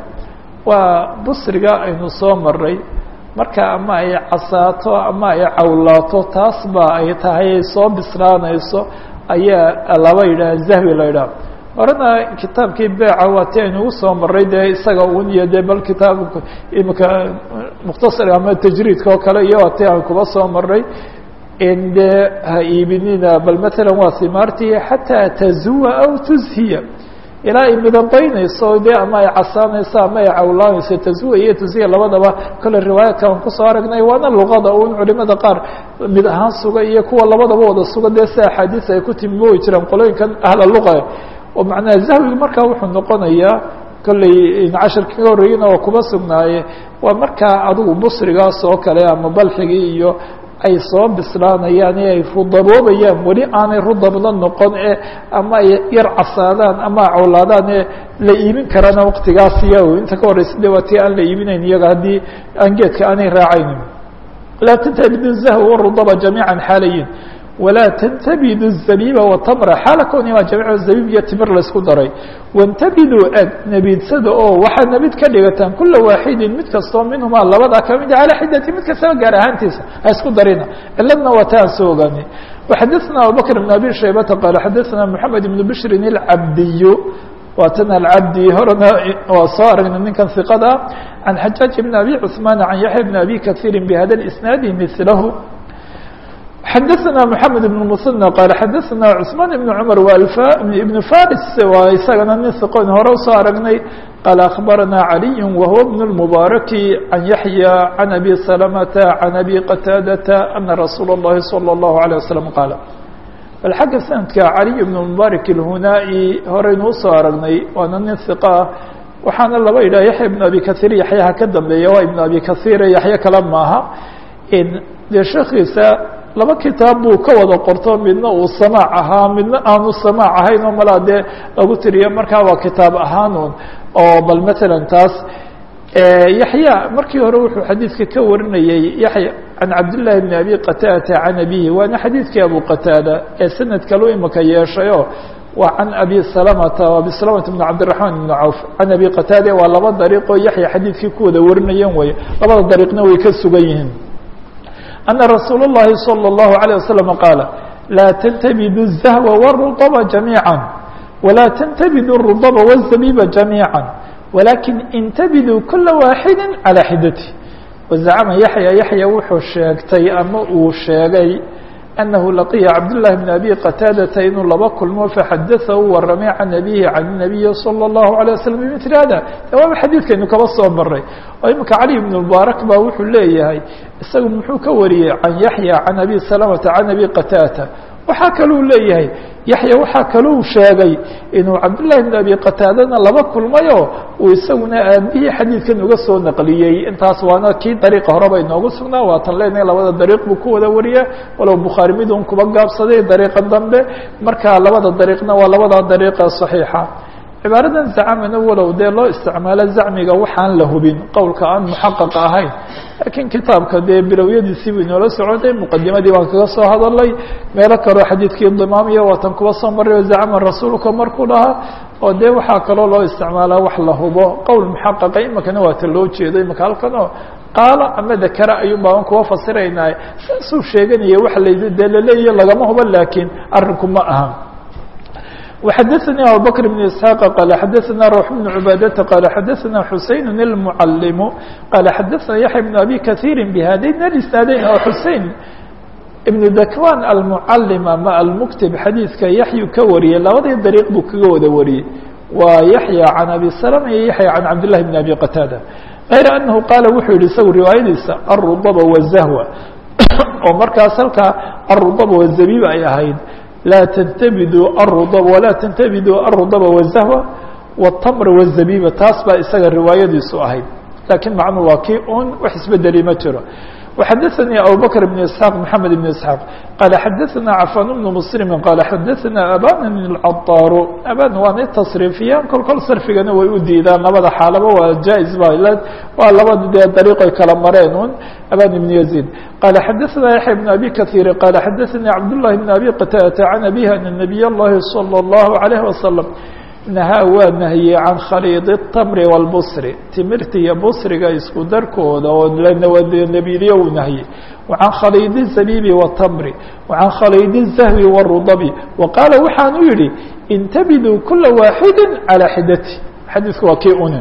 waa busriga aynu soo maray marka ama ay casaato ama ay cawlaato taas ba ay tahay ay soo bislaanayso ayaa laba yidhaha zahwi la yidhaha horena kitaabkii beeca waa ti aynu ugu soo maray dee isaga un iyo de bal kitaabka imika mukhtasar ama tajriidka oo kale iyo waa ti aan kuba soo maray in dee ha iibinina bal matalan waa simaartii xataa tazuwa aw tuzhiya ilaa ay midabaynayso de ama ay casaanayso ama ay cawlaanayso tazuwa iyo tuzhiya labadaba kole riwaayaadka aan kusoo aragnay waana luqada un culimada qaar mid ahaan suga iyo kuwa labadaba wada suga dee si axaadiis ay ku timi way jiraan qolooyinkan ahla luqa oo macnaha zahwiga markaa wuxuu noqonayaa kolley cashirka ka horreeyana oo kuba sugnaaye waa markaa adigu busrigaas oo kale ama balxigii iyo ay soo bislaanayaan ee ay rudaboobayaan weli aanay rudabna noqon e ama ay yar casaadaan ama cawlaadaan ee la iibin karana waqtigaas iya inta ka horreysa de waa tii aan la iibinayn iyaga haddii aan geedka aanay raacaynin laa tantabidu zahw warudaba jamiica xaalayin walaa tantabidu الzabiba watamra xaala kownimaa jamiic zabiib iyo timir laysku daray wantabiduu eg nebiidsada oo waxaad nebid ka dhigataan kula waaxidin mid kastoo minhumaa labadaa kamid calaa xidati mid kastaba gaar ahaantiisa ha isku darina ciladna waa ta aan soo ogaanay waxadaثna abubakr بn abi shaybata qaala xadaثna moxamed ibn bishrin اlcabdiyu waa tan alcabdi horena waa soo aragnay ninkan iqada can xajaaj bn abi cثmaan can yaxya bn abi kahiiri bhada isnaadi milahu xadaثna mحamed بن mثنى qال xadaثna cثmaan بن cmr بn faris waa isagana nin iqon hore usoo aragnay qaal aخbarana عaliي whuwa بن الmbaraki can yaحyى can abi سلمةa can abi qataadata ana rasuul الlahi salى الlahu عalيه waslم qaala bal xagga sanadka caliي بن mbarak اlhunaa-i horeynu usoo aragnay waana nin iqah waxaana laba yidhah yaحya بn abi kaثيir yaxyaha ka dambeeya waa ibn abi kaثيir yaxya kale maaha dee sheekiisa laba kitaab buu ka wada qorto midna uu samaac ahaa midna aanu samaac ahayn oo malaa dee lagu tiriyo markaa waa kitaab ahaanun oo bal matalan taas yaxya markii hore wuxuu xadiidka ka warinayey yaxya can cabdillaahi bni abi qataadata can abihi waana xadiidkii abu qataada ee sanad kalu imika yeeshayo waa can abi salamata abi salamata bn cabdiraxmaan ibn cawf can abi qataada waa laba dariiqoo yaxya xadiidkii ku wada warinayeen way labada dariiqna way ka sugan yihiin أن رsuuل اللhi صلى الله عليه وسلم قاaل لا تنتبdوا الزهو والرطب جميعا ولا تنتبdوا الرطب والزبيب جميعا ولكن انتبdوا كuلa واحد على xدته وزعم يحيى يحيى wuxuu sheegtay ama uu sheegay أنه لقيa cبدالله بن أبي qتاadةa inuu laba kulmo فxadثa u waramay عن أبيه عن النبي صلى الله عليه وسلم بمثل hذا waaba xadيثkaynu kaba soo maray oo imika علي بن المبارك ba wuxuu leeyahay isagu muxuu ka wariyey can yaحyى can abi سلمةa can abi qتاdة waxaa kaluu leeyahay yaحya waxaa kaluu sheegay inuu cabdاللahi بن abi qتاadana laba kulmayo uu isaguna aabihii xadiidkan uga soo naqliyey intaas waana kii dariiqa horeba inoogu sugnaa waatan leenahay labada dariiq buu ku wada wariya walow bukhaari mid un kuba gaabsaday dariiqa dambe marka labada dariiqna waa labada dariiqa صaxiixa cibaaradan zacamana walow dee loo isticmaalo zacmiga waxaan la hubin qowlka aan muxaqaq ahayn laakiin kitaabka dee bilowyadiisii bu inoola socotay muqadimadii baan kaga soo hadalay meelo kaloo xadiidkii dimaamiya waatan kuba soo maray zacama rasuulka markuu dhahaa oo dee waxaa kaloo loo isticmaalaa wax la hubo qowl muxaqaqa imakana waata loo jeedo imaka halkanoo qaala ama dakara ayuun baaban kuwa fasiraynaa saasuu sheeganaya waxa la dee laleeyahy lagama hubo laakiin arrinku ma aha وxadثnي abubكر بن اسحاq qال xadثna روح بن عباadةa qال xadثna حuseين المعلم qال xadثna yaحيى بن أbي kaثير بhadayn الاسناadeyn oo حusein ibnu dakwan almucalim ama almuktib xadiidka yaxyu ka wariyey labadii dariiq buu kaga wada wariyey waa yaxya can abi salama iyo yaxya can cabdillahi bn abi qataada غayra anahu qaala wuxuu yihi isagu riwaayadiisa alrudaba wazahwa oo markaas halkaa alrudaba wazabiib ay ahayd laa tantabidu arudab walaa tantabidu arudaba wazahwa wاtamr wالzabiba taas baa isaga riwaayadiisu ahayd lakiin macnu waa kii un wax isbedeli ma jiro وxadثnي abubكر بن اسحاq محamed بن اسحاq qال xadثna cفan بن mسلم qال xadثna aban الcطاr aban waanay تصrيفiyaan kol kol sarfigana way u diidaan labada xaalaba waa jaiز ba waa labada dee dariiqoy kala mareen un aban بن يزيد qال xadثna yaحيى بن أbي kaثيr qال xadثnي cabdاللahi بن أbي qtاdة عن أbيه أن النبي الlahi صلى الله عليه وسلم nahaa waa nahiyey can khaliidi الtamri wاlbusri timirta iyo busriga isku darkooda oo nebidiyo uu nahiyey wacan khaliidi الzabibi wالtamri wacan khaliidi الzahwi wالrudabi wa qaala waxaanu yihi intabiduu kula waaxidi calى xidati xadiidku waa kii unin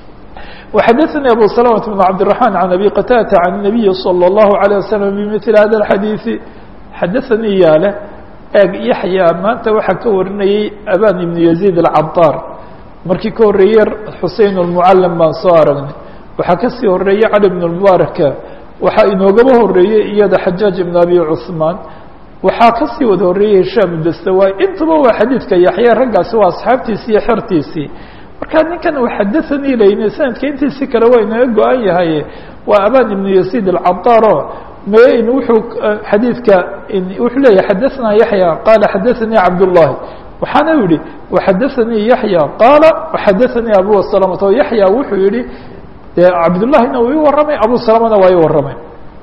وxadثnي abu سلمة بن cabdالرحمن عن أbي qtاdة عن النabiyi slى الlaهu عليه وsلم bmثل hada الxadiiثi xadaثanii yaale eeg yaxya maanta waxaa ka warinayey aban ibnu yaziid alcadaar markii ka horreeyey xusein almucalim baan soo aragnay waxaa kasii horeeyey cali bn lmubaaraka waxaa inoogaba horeeyey iyada xajaaj ibn abi cuثmaan waxaa kasii wada horeeyey hishaam dastawaay intuba waa xadiidka yaxya raggaasi waa asxaabtiisii iyo xertiisii markaa ninkan uu xadaanii layne sanadka intiisi kale waa inaga go-an yahay waa aban ibnu yaziid alcadaaro m wuxuu xadiidka wuxuu leeyahy xadaثna yaحyى qaala xadaثanii cabdالlahi waxaana yihi وxadaثanii yaحyى qaala وxadaثanii abu سلمة o yaحyى wuxuu yihi de cabdالlahina uu ii waramay abu سلمana waa ii waramay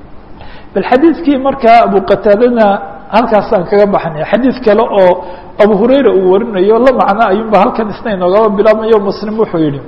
bal xadiidkii markaa abu qataadana halkaasaan kaga baxnay xadiid kale oo abu hurayra uu warinayo la macno ayuunba halkan isna inoogaba bilaabmayo mslim wuxuu yihi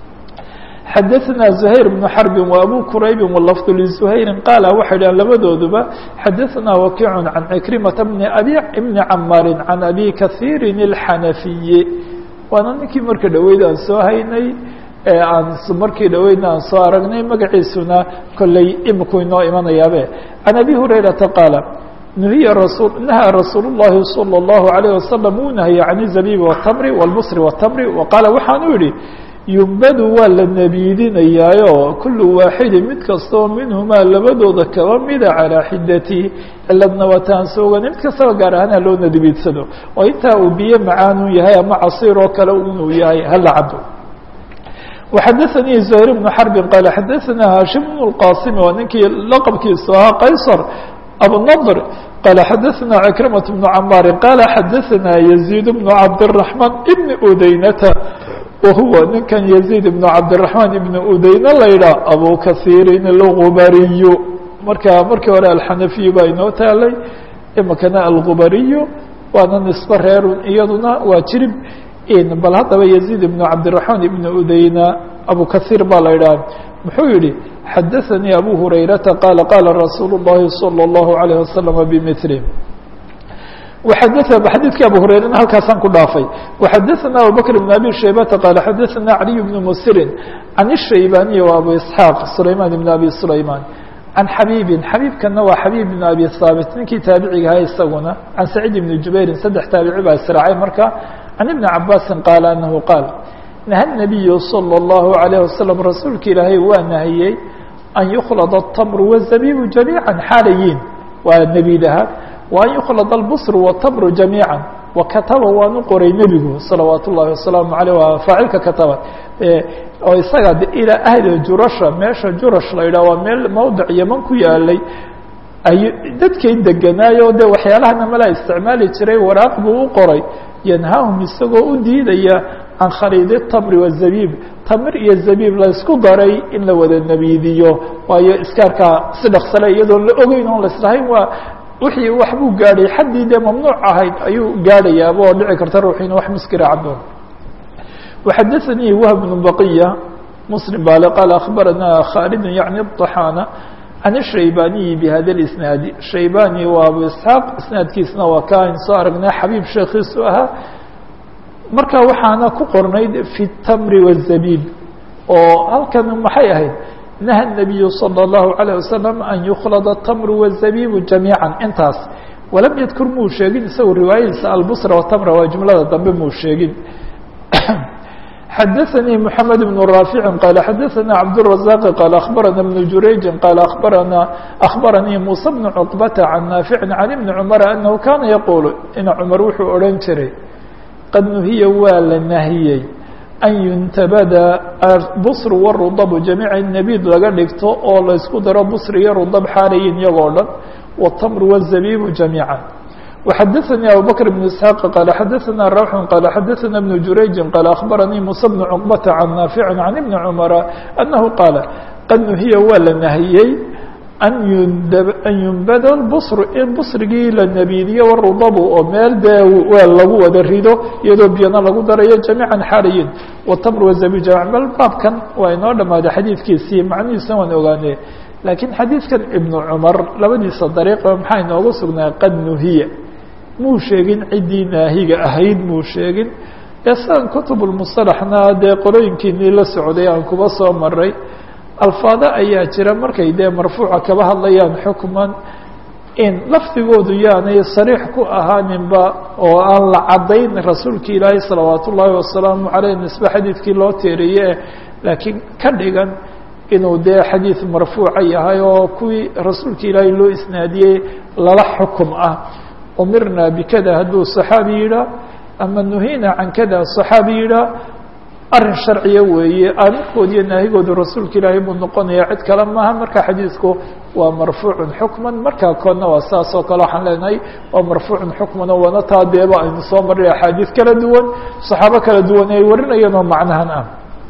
xadaثna زhayr بن xرb وأbو qrayb wlفظ لزhayri qaala waxay dhahan labadooduba xadaثna wakic can cikrimaةa bn abi bni camaari can abi kaثiiri الxanafiyi waana ninkii marka dhaweyd aan soo haynay aan markii dhaweydna aan soo aragnay magaciisuna kolley iminku inoo imanayaabe can abi hurayraةa qaala nuhiya rasul nahaa rasuul الlahi salى الlahu عalيه wasalam uu nahye can الzabiib والtamri wاlbsri والtamri waqaala waxaanu yihi yumbadu waa la nebiidinayaayo kulu waaxidi mid kastoo minhumaa labadooda kaba mida calaa xidati ciladna wataan soogan mid kastaba gaar ahaan ha loo nebiidsado oo intaa uu biyo macaanun yahay ama casiir oo kale inuu yahay hala cabo وxadaثanii زهير بن xرب qال xadaثna hashim بن الqاsim waa ninkii laqبkiisu ahaa qaysر abunadr qال xadaثna عكرمة بن cmاr qال xadaثna يزيد بن cabdالرحمن بن udaynة wahuwa ninkan yaziid ibnu cabdiraxmaan ibnu udeyne la yidhaah abu kasiirin algubariyu marka markii hore alxanafiyu baa inoo taalay imikana algubariyu waana nisbe reerun iyaduna waa jirib bal haddaba yaziid ibnu cabdiraxmaan ibnu udeyna abu kasiir baa la yidhaah muxuu yihi xadaثanii abu hurayrata qaala qaala rasuulu الlahi salى الlahu عalيه wasalam bmili xadيثkii abu hurayrana halkaasaan ku dhaafay وxadaثna abubكر بن abي shaybata qال xadaثna عaliي بن msiri عan الshaybaniي و abu isحاaq sulayman بn abi sulayman can xabiibin xabiibkana waa xabiib بn abi haabit ninkii taabiciga ahaa isaguna can saciid بn jubairin saddex taabici baa israacay marka can iبni cabaasi qaala anahu qaal naha النabiyu slى الlahu عalيه wasalam rasuulka ilaahay waa nahiyey an yukhlad الtamr wالzabibu jamiiعa xaalayiin waa nebidaha وأn يkلd الbصr والتمr جamيiعا وkataba waanu qoray nebigu salawaat الlahi وaسلaamu عalيه waa faacilka kataba oo isaga ilىa ahli jurasha meesha jurash la yidhah waa meel mowdic yeman ku yaalay ay dadkay deganaayo de waxyaalahana mala isticmaali jiray waraaq buu u qoray yanhaahum isagoo u diidaya can khaliidi التمri والزabiib tamir iyo zabiib la isku daray in la wada nebiidiyo waayo iskaarkaa si dhaksale iyadoon la ogeyn oon laslahayn waa wixii wax buu gaadhay xaddii dee mamnuuc ahayd ayuu gaadhayaaba oo dhici karta ruuxiina wax muskira cabo وxadaثanii whb بن baqiya mslim bale qaal akhbarana khaalid yaعni الطaxaana can الshaybaniyi bhada اisnaadi shaybani waa abu isxaaq isnaadkiisna waa ka ayn soo aragnay xabiib sheekiisu ahaa marka waxaana ku qornayd fi الtamri والzabiib oo halkan maxay ahayd naha الnabiyu salى الlahu عalيه wasalam an yukhlada الtamru wالzabibu jamiiعa intaas walam yadkur muu sheegin isagu riwaayadiisa albusra watamra waa jumlada dambe muu sheegin xadaثnي محamed بن رافع qال xadaثna cبدالرزاq qال أخbarana بن jurayج qال أخbarana أخbaranii muسى بن cقبة عن ناaفع عن بن cمر أنه kana yquل in cmar wuxuu odhan jiray qad nuhiya waa la nahiyey an yuntabada bصr wالرudب جamيiع نبid laga dhigto oo laysku daro bصr iyo rudب xaalayin iyagoo dhan والتمr والزبيب جamيiعا وxadثnي abو بكر بن اسحاq qال xadثna rوح qال xadثna بن jurayج qال أخbaranii muسى بن cقبة عن ناaفع عن بن cمر أنه qاaل qad nuhiya waa la nahiyey an yunbad الbصr in bصrigii la nebiidiyo wالrudب oo meel dee weel lagu wada rido iyadoo biyana lagu darayo جamيiعا xaalayin والتمr والزبيب جamيع bal baabkan waa inoo dhamaaday xadiidkiisii macnihiisna waan ogaane laakiin xadiidkan iبن cmar labadiisa dariiqa maxaa inoogu sugnaa qad nuhiya muu sheegin ciddii naahiga ahayd muu sheegin ee sidan kutubulmusalaxna dee qorooyinkiinii la socday aan kuba soo maray alfaado ayaa jira markay dee marfuuca kaba hadlayaan xukman in lafdigoodu yaanay sariix ku ahaaninba oo aan la caddayn rasuulki ilaahay salawaat ullaahi wasalaamu caleyh nisbe xadiidkii loo teeriye laakiin ka dhigan inuu dee xadiid marfuuca yahay oo kuwii rasuulka ilaahay loo isnaadiyey lala xukum ah umirna bikada hadduu صaxaabi yidhaah ama nuhina can kada صaxaabi yidhaah arin sharciya weeye aaminkood iyo naahigoodu rasuulka ilaahay buu noqonaya cid kale maaha marka xadiidku waa marfuucun xukman markaa koodna waa saas oo kale waxaan leenahay waa marfuucun xukman oo wana taa deeba aynu soo marray axaadiid kala duwan صaxaabo kala duwan ay warinayeen oo macnahan ah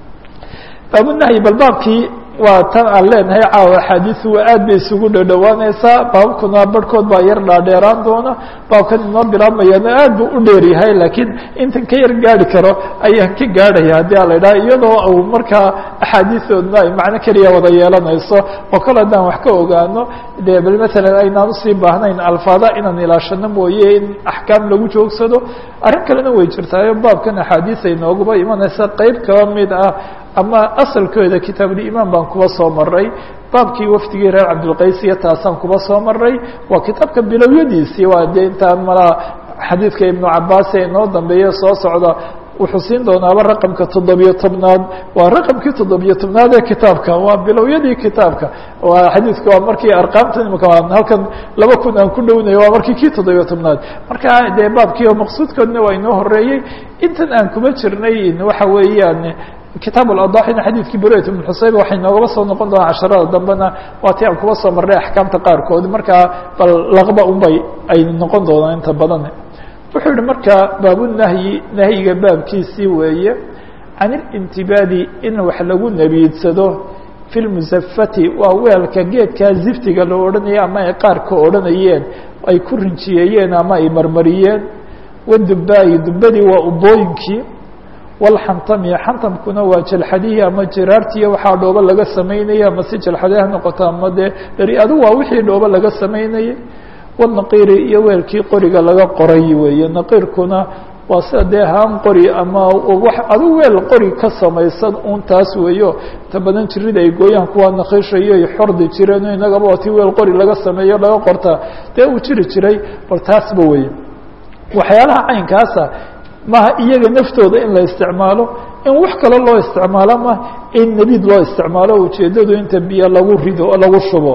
baabunahyi bal baabkii waa tan aan leenahay caawa axaadiisu waa aad bay isugu dhadhowaaneysaa baabkuna barhkood baa yar dhaadheeraan doona baabkan inoo bilaabmayana aad buu u dheer yahay laakiin intan ka yar gaari karo ayaan ka gaadhaya haddii a la idhaha iyadoo uu markaa axaadiisoodna ay macno keliya wada yeelanayso oo kale haddaan wax ka ogaano dee bal matalan aynaan usii baahnayn alfaada inaan ilaashano mooye in axkaam lagu joogsado arrin kalena way jirtaayo baabkan axaadiis ay nooguba imanaysa qeyb kaba mid ah ama asalkooda kitaabulimaan baan kuba soo maray baabkii wafdigii reer cabdilqays iyo taasaan kuba soo maray waa kitaabka bilowyadiisii waa dee intaan malaa xadiidka ibnu cabaas ee inoo dambeeye soo socda wuxuu siin doonaaba raqamka toddobiyo tobnaad waa raqamkii toddobiyo tobnaad ee kitaabka waa bilowyadii kitaabka waa xadiidka waa markii arqaamtan imika halkan laba kun aan ku dhownayo waa markii kii toddobiyo tobnaad marka dee baabkii oo maqsuudkoodna waa inoo horeeyey intan aan kuma jirnay waxa weeyaan kitaab اأضاxina xadiidkii burayt بن xusayb waxay noogaba soo noqon doonaa casharada dambena waa ti aan kuba soo marnay axkaamta qaarkood markaa bal laqba unbay ay noqon doonaan inta badan wuxuu yihi marka baabunahyi nahyiga baabkiisii weeye can اlintibaadi in wax lagu nebiidsado fi lmusafati waa weelka geedkaa ziftiga loo odhanaya ama ay qaarka odhanayeen ay ku rinjiyeeyeen ama ay marmariyeen wadubaayi dubadii waa ubooyinkii walxantami xantamkuna waa jalxadihii ama jiraartiiyo waxaa dhoobo laga samaynaya ama si jalxade ha noqoto ama dee beri adu waa wixii dhoobo laga samaynayay wanaqiiri iyo weelkii qoriga laga qoray weeye naqiirkuna waa sida dee haan qori ama adu weel qori ka samaysan un taas weeyo inta badan jirida ay gooyaan kuwa naqiishayo ay xordi jireen inagaba waa ti weel qori laga sameeyo laga qorta dee uu jiri jiray bal taasba weye waxyaalaha caynkaasa maha iyaga naftooda in la isticmaalo in wax kale loo isticmaalo ma in nebiid loo isticmaalo ujeedadu inta biyo lagu rido oo lagu shubo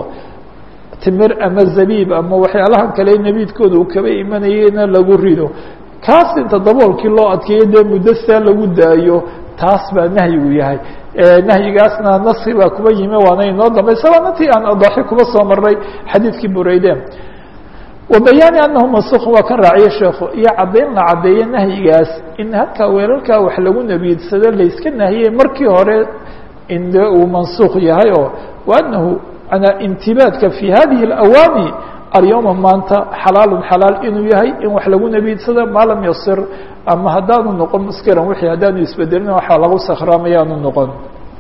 timir ama zabiib ama waxyaalahan kale nebiidkooda uu kaba imanayena lagu rido kaas inta daboolkii loo adkeeyo dee muddo saa lagu daayo taas baa nahyigu yahay nahyigaasna nasi baa kuba yimi waana inoo dambaysa waana tii aan adaaxi kuba soo maray xadiidkii bureyde wabayaani anahu masuk waa kan raaciye sheekhu iyo caddayn la caddeeye nahyigaas in halkaa weelalkaa wax lagu nebiidsado layska nahiyey markii hore in de uu mansuuq yahay oo waanahu intibaadka fi hadihi اawaami alyowma maanta xalaalun xalaal inuu yahay in wax lagu nebiidsado maa lam yasir ama haddaanu noqon muskiran wixii haddaanu isbedelin waxaa lagu sakhraamaya aanu noqon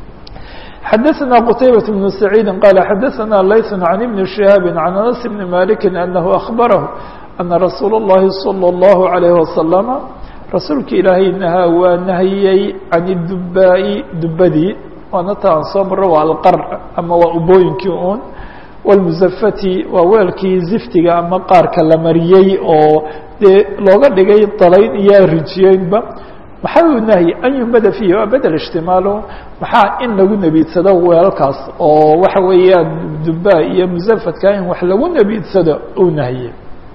xdثna qتaybة بن سعيid qال xdثna layث عن بن شهاaب عن أنس بن مالك أنه أخبره أنa رasuul الlahi صلى الله عليه وسلم rasuulka ilaahay nahaa waa nahiyey can الdubaaءi dubadii waana ta aan soo marro waa alqar ama waa ubooyinkii un wاlmusafati waa weelkii ziftiga ama qaarka la mariyey oo dee looga dhigay dalayn iyo rijiyeynba maxaa u nahyi an yuhmada fiihi waa bedel ijtimaalo maxaa in lagu nebiidsado weelkaas oo waxa weeyaan duba iyo musafadka in wax lagu nebiidsado uu nahye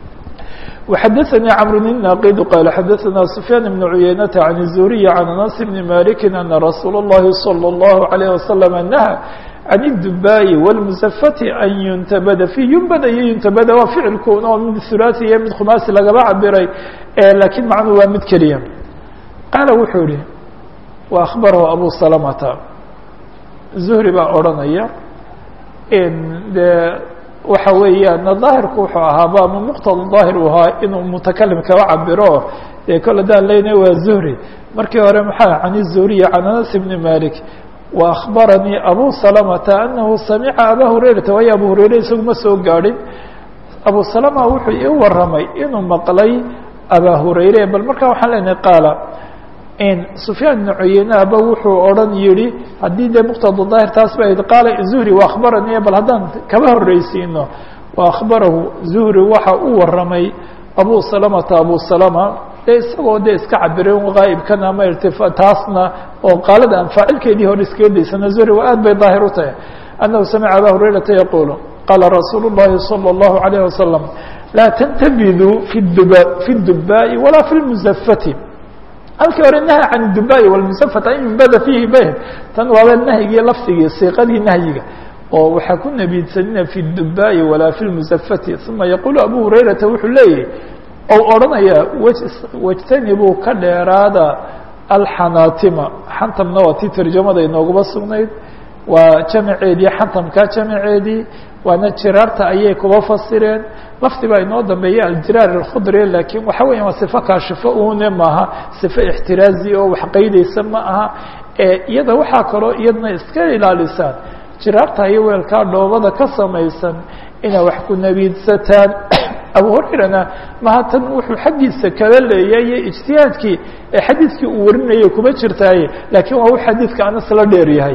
وxdثnي cمر الناqd qال xdثna سفyان بن عuyeynة عن الزهري عن أنس بن مالك أن رsuuل اللhi صلى الله عليه وسلم نهى عن الدباء والمزفة أن ينتبd فيه ينbd iyo ينتبd waa ficilkun oo mid ثuلاثي iyo mid khماasي lagaba cabiray lakiin macnuu waa mid keliya qaala wuxuu ihi وأخبره أbو سلمةa زهري baa odranaya de waxa weeyaan daahirku wuxuu ahaaba ama muqtada daahir uu ahaa inuu mutakalim kaba cabiro dee kol hadaan leynay waa zuhri markii hore maxaa can الzuhriyi can anas bni malik wa akhbaranii abu salamata anahu samica aba hurayrata waayo abu hurayre isagu ma soo gaadhin abu salama wuxuu ii waramay inuu maqlay aba hurayre bal markaa waxaan leenahay qaala sufyaan bn cuyeyneaba wuxuu odhan yihi haddii dee muqtada daahir taas ba qaala zuhri wa akhbaranii bal haddaan kaba horreysiino wa akhbarahu zuhri waxa u waramay abu salamata abu salama dee isagoo dee iska cabiray gaa'ibkan ama irtifa taasna oo qaalada aan faacilkeedii hore iskaga daysana zuhri waa aad bay daahir u tahay annahu samica aba hurayrata yaquulu qaala rasuulu llahi salى اllahu alayh wasalam laa tantabiduu fi duba fi dubaa'i walaa fi lmusafati halkii hore nahy can dubai wlmusafat an yumbada fiihi beh tan waaba nahyigii lafdigii siiqadii nahyiga oo waxaa ku nebiidsanina fi dubai walaa fi lmusafati uma yaqulu abu hurayrata wuxuu leeyahy ou odhanaya wajtanibuu ka dheeraada alxanaatima xantamna waa tii tarjamada inooguba sugnayd waa jamaceedii xantamka jamaceedii waana jiraarta ayay kuba fasireen lafdi baa inoo dambeeya aljiraar alkhudri laakiin waxa weya waa sifo kaashifo une maaha sifo ixtiraazi oo wax qaydaysa ma aha iyada waxaa kaloo iyadna iska ilaalisaan jiraarta iyo weelkaa dhoobada ka samaysan inay wax ku nebiidsataan abu hurayrana maha tan wuxuu xaggiisa kala leeyaye ijtihaadkii ee xadiidkii uu warinayay kuma jirtaaye laakiin waa u xadiidka anas la dheer yahay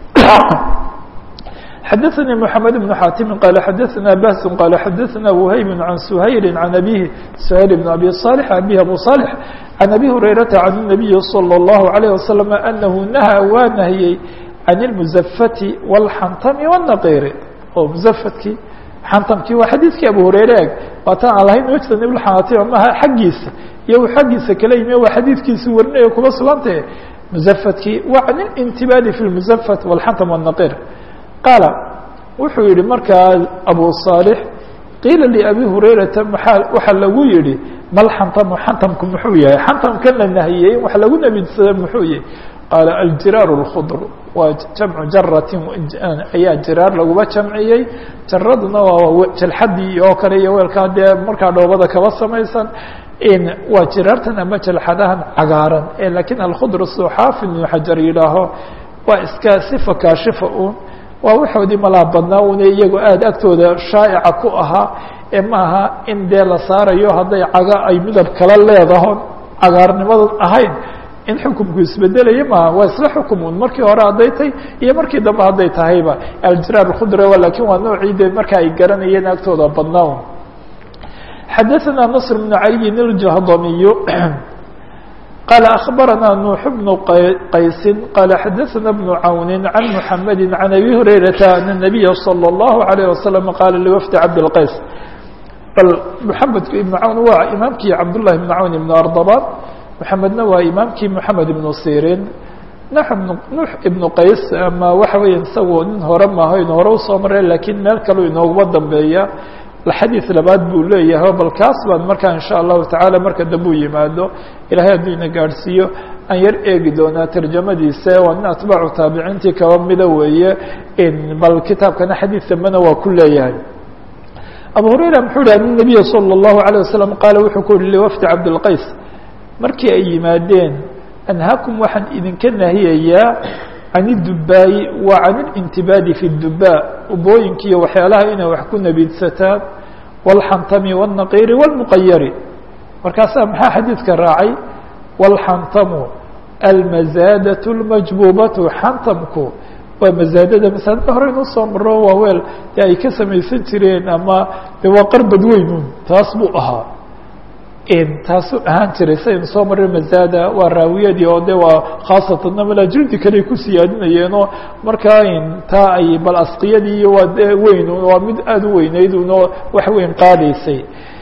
xdثnي محمد بن xاtم qال xdثna بhس qال xdثna وhyb عن سhayل عن أbيه سhayل بن أbي صالح أbيه أbو صالح عن أbي هريرة عن النبي صلى الله عليه وسلم أنه نهى waa نahyey عن المزفة والxntم والنqيr oo mزفtkii xntمkii waa xadيثkii أbو هريرة eg waatan aan lahayn wجtنب الxناtم maha xaggiisa iyo xaggiisa kala yimi waa xadيثkiisi warinayo kuma sugantah mزفtkii wa عن الانتباd في المزفة والxntم والنqيr qaala wuxuu yihi markaa abu صaalح qiila لأbi hurayrata maa waxaa lagu yihi mal xantamu xantamku muxuu yahay xantamkan la nahiyey wax lagu nebidsada muxuu yahay qaala aljiraar الkhdr waa jamcu jaratin ayaa jiraar laguba jamciyey jaraduna waa jalxadii oo kale iyo weelkaa dee markaa dhoobada kaba samaysan waa jiraartan ama jalxadahan cagaaran lakiin alkhudr siduu xaafid ibnu xajar yidhaaho waa iska sifa kaashifa un waa waxoodii malaa badnaa una iyagoo aada agtooda shaa'ica ku ahaa ee maaha in dee la saarayo hadday caga ay midab kala leedahon cagaarnimadan ahayn in xukumku isbedelaya maaha waa isla xukumun markii hore hadday tahay iyo markii dambe hadday tahayba aljiraar khudra lakin waa noocii de marka ay garanayeen agtooda badnaa xadaثna نصr بن عaliyin الjahdamiy قال أخبرنا نوح بن قيس قال حدثنا بن عون عن محمد عن أبي هريرة أن النبي صلى الله عليه وسلم قال لوفد عبد القيس بل محمد بن عون waa imaamkii عبد الله بن عون بن أرضبان محمedna waa imaamkii محمد بن سيrين نوح بن qays ama waxa weya isagoo nin hore maaho inu hore usoo mare lakiin meel kaleu inooguma dambeeya xadiid labaad buu leeyahay bal kaas baan markaa in sha allahu tacaala marka dambe u yimaado ilahay hadduu ina gaadhsiiyo aan yar eegi doonaa tarjamadiisa waa nin atbaacu taabiciintii kaba mida weeye bal kitaabkana xadiid dambena waa ku leeyahay abu hurayra muxuu yihi an nabiya salى اllahu عalيه wasalam qaala wuxuu ku yihi liwafdi cabdilqays markii ay yimaadeen anhaakum waxaan idinka nahiyayaa can idubaayi wa can اlintibaadi fi اdubaa ubooyinka iyo waxyaalaha inay wax ku nebiidsataan wاlxantami wالnaqiiri wاlmuqayari markaasaa maxaa xadiidka raacay wاlxantamu almazaadaة اlmajbuubatu xantamku waa mazaadada masaajidka hore inuu soo maro waa weel dee ay ka samaysan jireen ama de waa qarbad weynun taas buu ahaa taasuu ahaan jiray saynu soo maray mazaada waa raawiyadii oo de waa khaasatan namala jildi kale ku siyaadinayeenoo markaa taa ay bal asqiyadii waa de weyn waa mid aada u weyneyd unoo wax weyn qaadaysay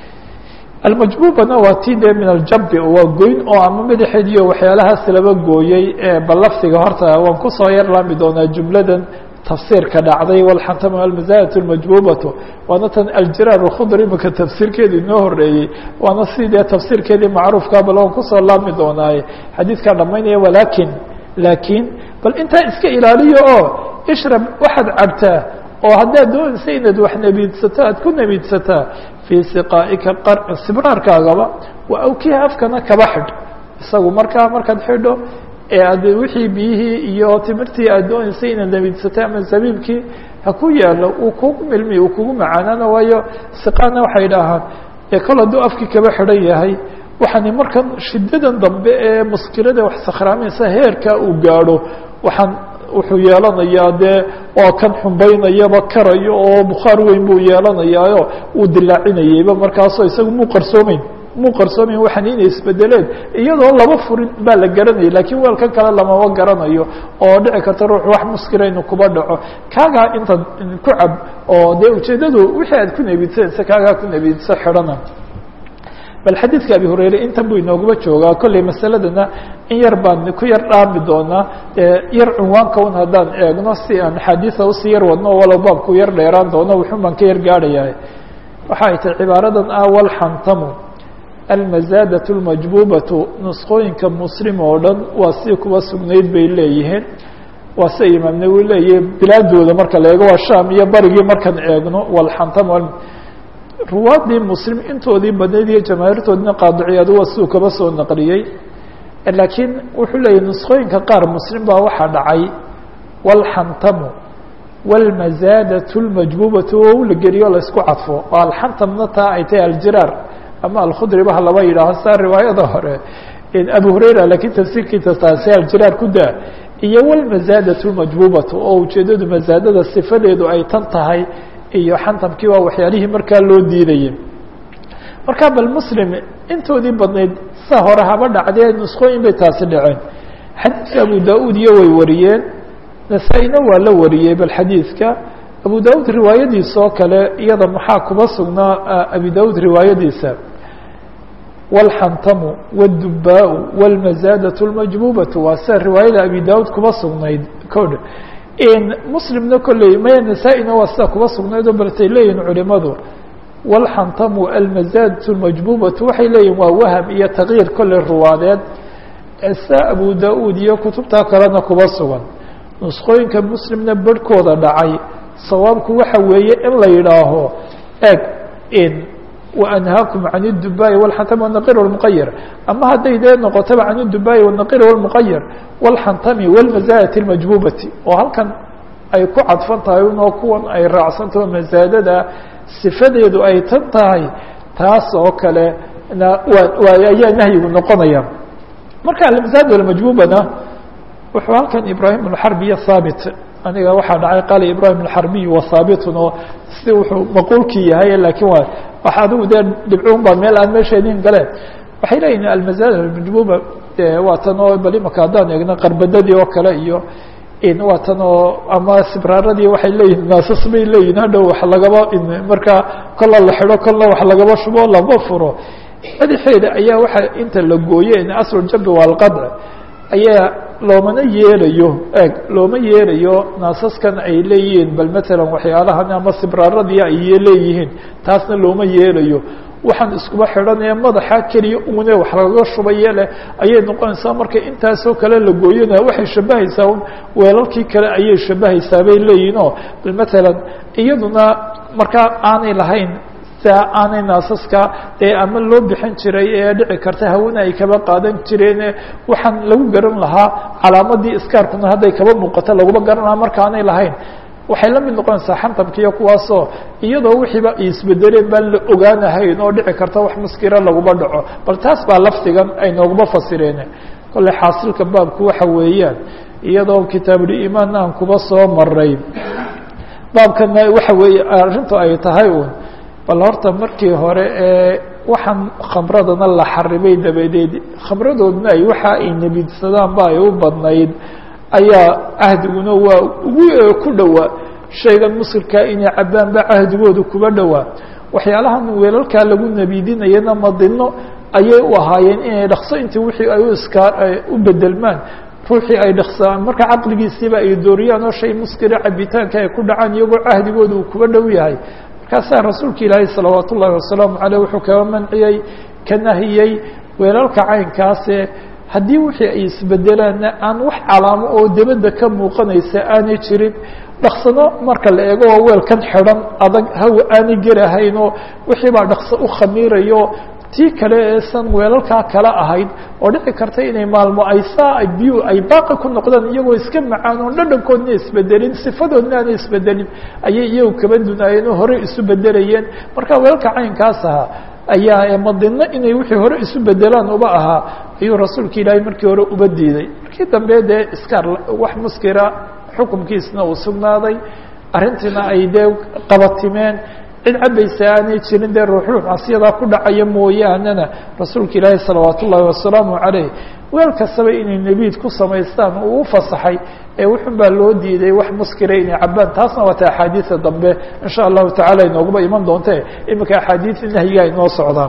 almajbuubana waa ti de min aljabi waa goyn oo ama madaxeed iyo waxyaalahaas laba gooyey bal lafdiga horta waan kusoo yar laami doonaa jumladan tafsiirka dhacday walxantama almazadat اlmajbubatu waana tan aljiraar اkhudr imika tafsiirkeedi inoo horeeyey waana sidee tafsiirkeedii macruufka bal waan kusoo laami doonaaye xadiidkaa dhamaynaya walakin lakin bal intaa iska ilaaliyo oo ishrab waxaad cabtaa oo haddaad doonaysa inaad wax nebiidsato aad ku nebiidsataa fii siqaa'ika sibraarkaagaba wa awkiha afkana kaba xidh isagu markaa markaad xidho ee ad wixii biyihii iyo timirtii aad doonaysay inaad nebiidsatay ama zabiibkii ha ku yaalo uu kugu milmi uu kugu macaanaana waayo siqaana waxay dhahaan ee kol hadduu afkii kaba xidhan yahay waxaani markan shiddadan dambe ee muskilada wax sakhraamaysa heerka uu gaadho waxaan wuxuu yeelanayaa dee waa kan xumbaynayaba karayo oo bukhaar weyn buu yeelanayaayo uu dilaacinayeyba markaasoo isaga muu qarsoomeyn muu qarsoomayn waxaan inay isbedeleen iyadoo laba furin baa la garanaya lakiin weelkan kale lamama garanayo oo dhici karta ruux wax muskila inuu kuba dhaco kaagaa intaad ku cab oo dee ujeeddadu wixii aad ku nebiidsanaysa kaagaa ku nebiidso xidhana bal xadiidka abi hurayre intan buu inooguma joogaa kolley masaladana in yar baan ku yar dhaami doonaa yar cunwaanka un haddaan eegno si aan axaadiisa usii yar wadno walow baabku yar dheeraan doono wuxun baan ka yar gaadhayaa waxa ay tahay cibaaradan ah walxantamu almazaadaة اlmajbuubatu nusqooyinka muslim oo dhan waa si kuwa sugnayd bay leeyihiin waa sia imaam nawi leeyahi bilaadooda marka la eego waa sham iyo barigii markaan eegno walxantam ruwaadii muslim intoodii badnayd iyo jamaahiirtoodina qaadiciyaad waa siduu kaba soo naqliyey laakiin wuxuu leeyahy nusqooyinka qaar muslim baa waxaa dhacay walxantamu wاlmazaadaة اlmajbuubatu oo la geliyo laysku cadfo oo alxantamna taa ay tahay aljiraar ama alkhudri ba laba yidhaaho saa riwaayada hore abu hurayra lakiin tafsiirkiisa taasi aljiraar ku daa iyo wlmazaadaة اlmajbuubatu oo ujeedadu mazaadada sifadeedu ay tan tahay iyo xantamkii waa waxyaalihii markaa loo diidayay marka bal muslim intoodii badnayd sa hore haba dhacdee nusqooyin bay taasi dhaceen xadiidka abu da-uud iyo way wariyeen nasaa-ina waa la wariyey bal xadiidka abu da-uud riwaayadiisa oo kale iyada maxaa kuba sugnaa abi da-uud riwaayadiisa wاlxantamu wاdubaa wاlmazaadaة اlmajbuubatu waa sida riwaayada abi da-uud kuba sugnayd kodh muslimna kolley maya nasaa-ina waa sida kuba sugnayd oo baltay leeyihin culimadu wاlxantamu almazaadaة اlmajbuubatu waxay leeyihin waa waham iyo takyiir kolley ruwaadeed sa abu da-uud iyo kutubtaa kalena kuba sugan nusqooyinka muslimna barhkooda dhacay sawaabku waxa weeye in la yidhaaho eg in وأnhaakum can الdubaaءi wاlxantami wالnaqir wاlmuqayir ama hadday dee noqotaba can الdubaaءi wالnaqir wاlmuqayir wاlxantami wاlmazaadati اlmajbuubati oo halkan ay ku cadfan tahay unoo kuwan ay raacsantaho mazaadada sifadeedu ay tan tahay taas oo kale na waa ayaa nahyigu noqonaya marka almazaad almajbuubana wuxuu halkan ibrahim اxarbiya haabit aniga waxaa dhacay qaala ibrahim اxarbiy wa haabitun oo si wuxuu maquulkii yahay lakiin waa wax adigu dee dhibcuun baa meel aan meesheedin galeen waxay leeyihin almazaad almajbuuba waa tan oo bal imaka haddaan eegno qarbadadii oo kale iyo waa tan oo ama sibraaradii waxay leeyihin naasas bay leeyihin hadhow wax lagaba markaa kolla la xidho kolla wax lagaba shubo lama furo madaxeeda ayaa waxa inta la gooye aslujabi waa alqadc ayaa loomana yeelayo eg looma yeelayo naasaskan ay leeyihiin bal matalan waxyaalahan ama sibraaradii ay leeyihiin taasna looma yeelayo waxaan iskuba xidhanaya madaxa keliya une wax lagaga shubaye leh ayay noqonaysaa marka intaasoo kale la gooyana waxay shabahaysaa weelalkii kale ayay shabahaysaa bay leeyihin oo bal matalan iyaduna markaa aanay lahayn aanay naasaska dee ama loo bixin jiray ee dhici karta hawena ay kaba qaadan jireen waxaan lagu garan lahaa calaamadii iskaarkuna hadday kaba muuqato laguma garan lahaa marka aanay lahayn waxay la mid noqonaysaa xantabkiiyo kuwaasoo iyadoo wixiiba ay isbedeleen baan la ogaanahayn oo dhici karta wax muskira laguma dhaco bal taas baa lafdigan ay nooguma fasireen kolley xaasilka baabku waxa weeyaan iyadoo kitaabuliimaan aan kuba soo maray baabkana waxa weeye arrintu ay tahay un bal horta markii hore ee waxaan khamradana la xarimay dabadeed khamradoodna ay waxa ay nebidsadaanba ay u badnayd ayaa cahdiguna waa ugu ku dhowaa shaygan muskirkaa inay cabbaanba cahdigooda kuba dhowaa waxyaalahan weelalkaa lagu nebidinayana madino ayay u ahaayeen inay dhakso intii wixii ay u iskaa u bedelmaan ruuxii ay dhaksaan marka caqligiisiiba ay dooriyaan oo shay muskira cabitaanka ay ku dhacaan iyagoo cahdigooda uu kuba dhow yahay markaasaa rasuulka ilaahi salawaat ullahi wasalaamu caleyh wuxuu kaga manciyey ka nahiyey weelalka caynkaase haddii wixii ay isbedelaanna aan wax calaamo oo debadda ka muuqanaysa aanay jirin dhaksano marka la eego waa weelkan xidhan adag hawa aanay gelahayn oo wixii baa dhakso u khamiirayo tii kale eesan weelalkaa kala ahayd oo dhici karta inay maalmo ay saa biyu ay baaqi ku noqdaan iyagoo iska macaan oon dhadhankoodna isbedelin sifadoodna aanay isbedelin ayay iyagu kaba dunaayeen oo horey isu bedelayeen marka weelalka caynkaas ahaa ayaa madino inay wixii hore isu bedelaan uba ahaa ayuu rasuulka ilaahay markii hore uba diiday markii dambe dee iskaar wax muskira xukumkiisna uu sugnaaday arrintiina ay dee qabatimeen cid cabaysa aanay jirin dee ruuxruux casyadaa ku dhacaya mooyaanena rasuulka ilaahi salawaat ullaahi wasalaamu caleyh weel kastaba inay nebiid ku samaystaan uu u fasaxay ee wuxun baa loo diiday wax muskira inay cabaan taasna waata axaadiida dambe in sha allahu tacala inooguba iman doonte iminka axaadiida nahyiga ay noo socdaan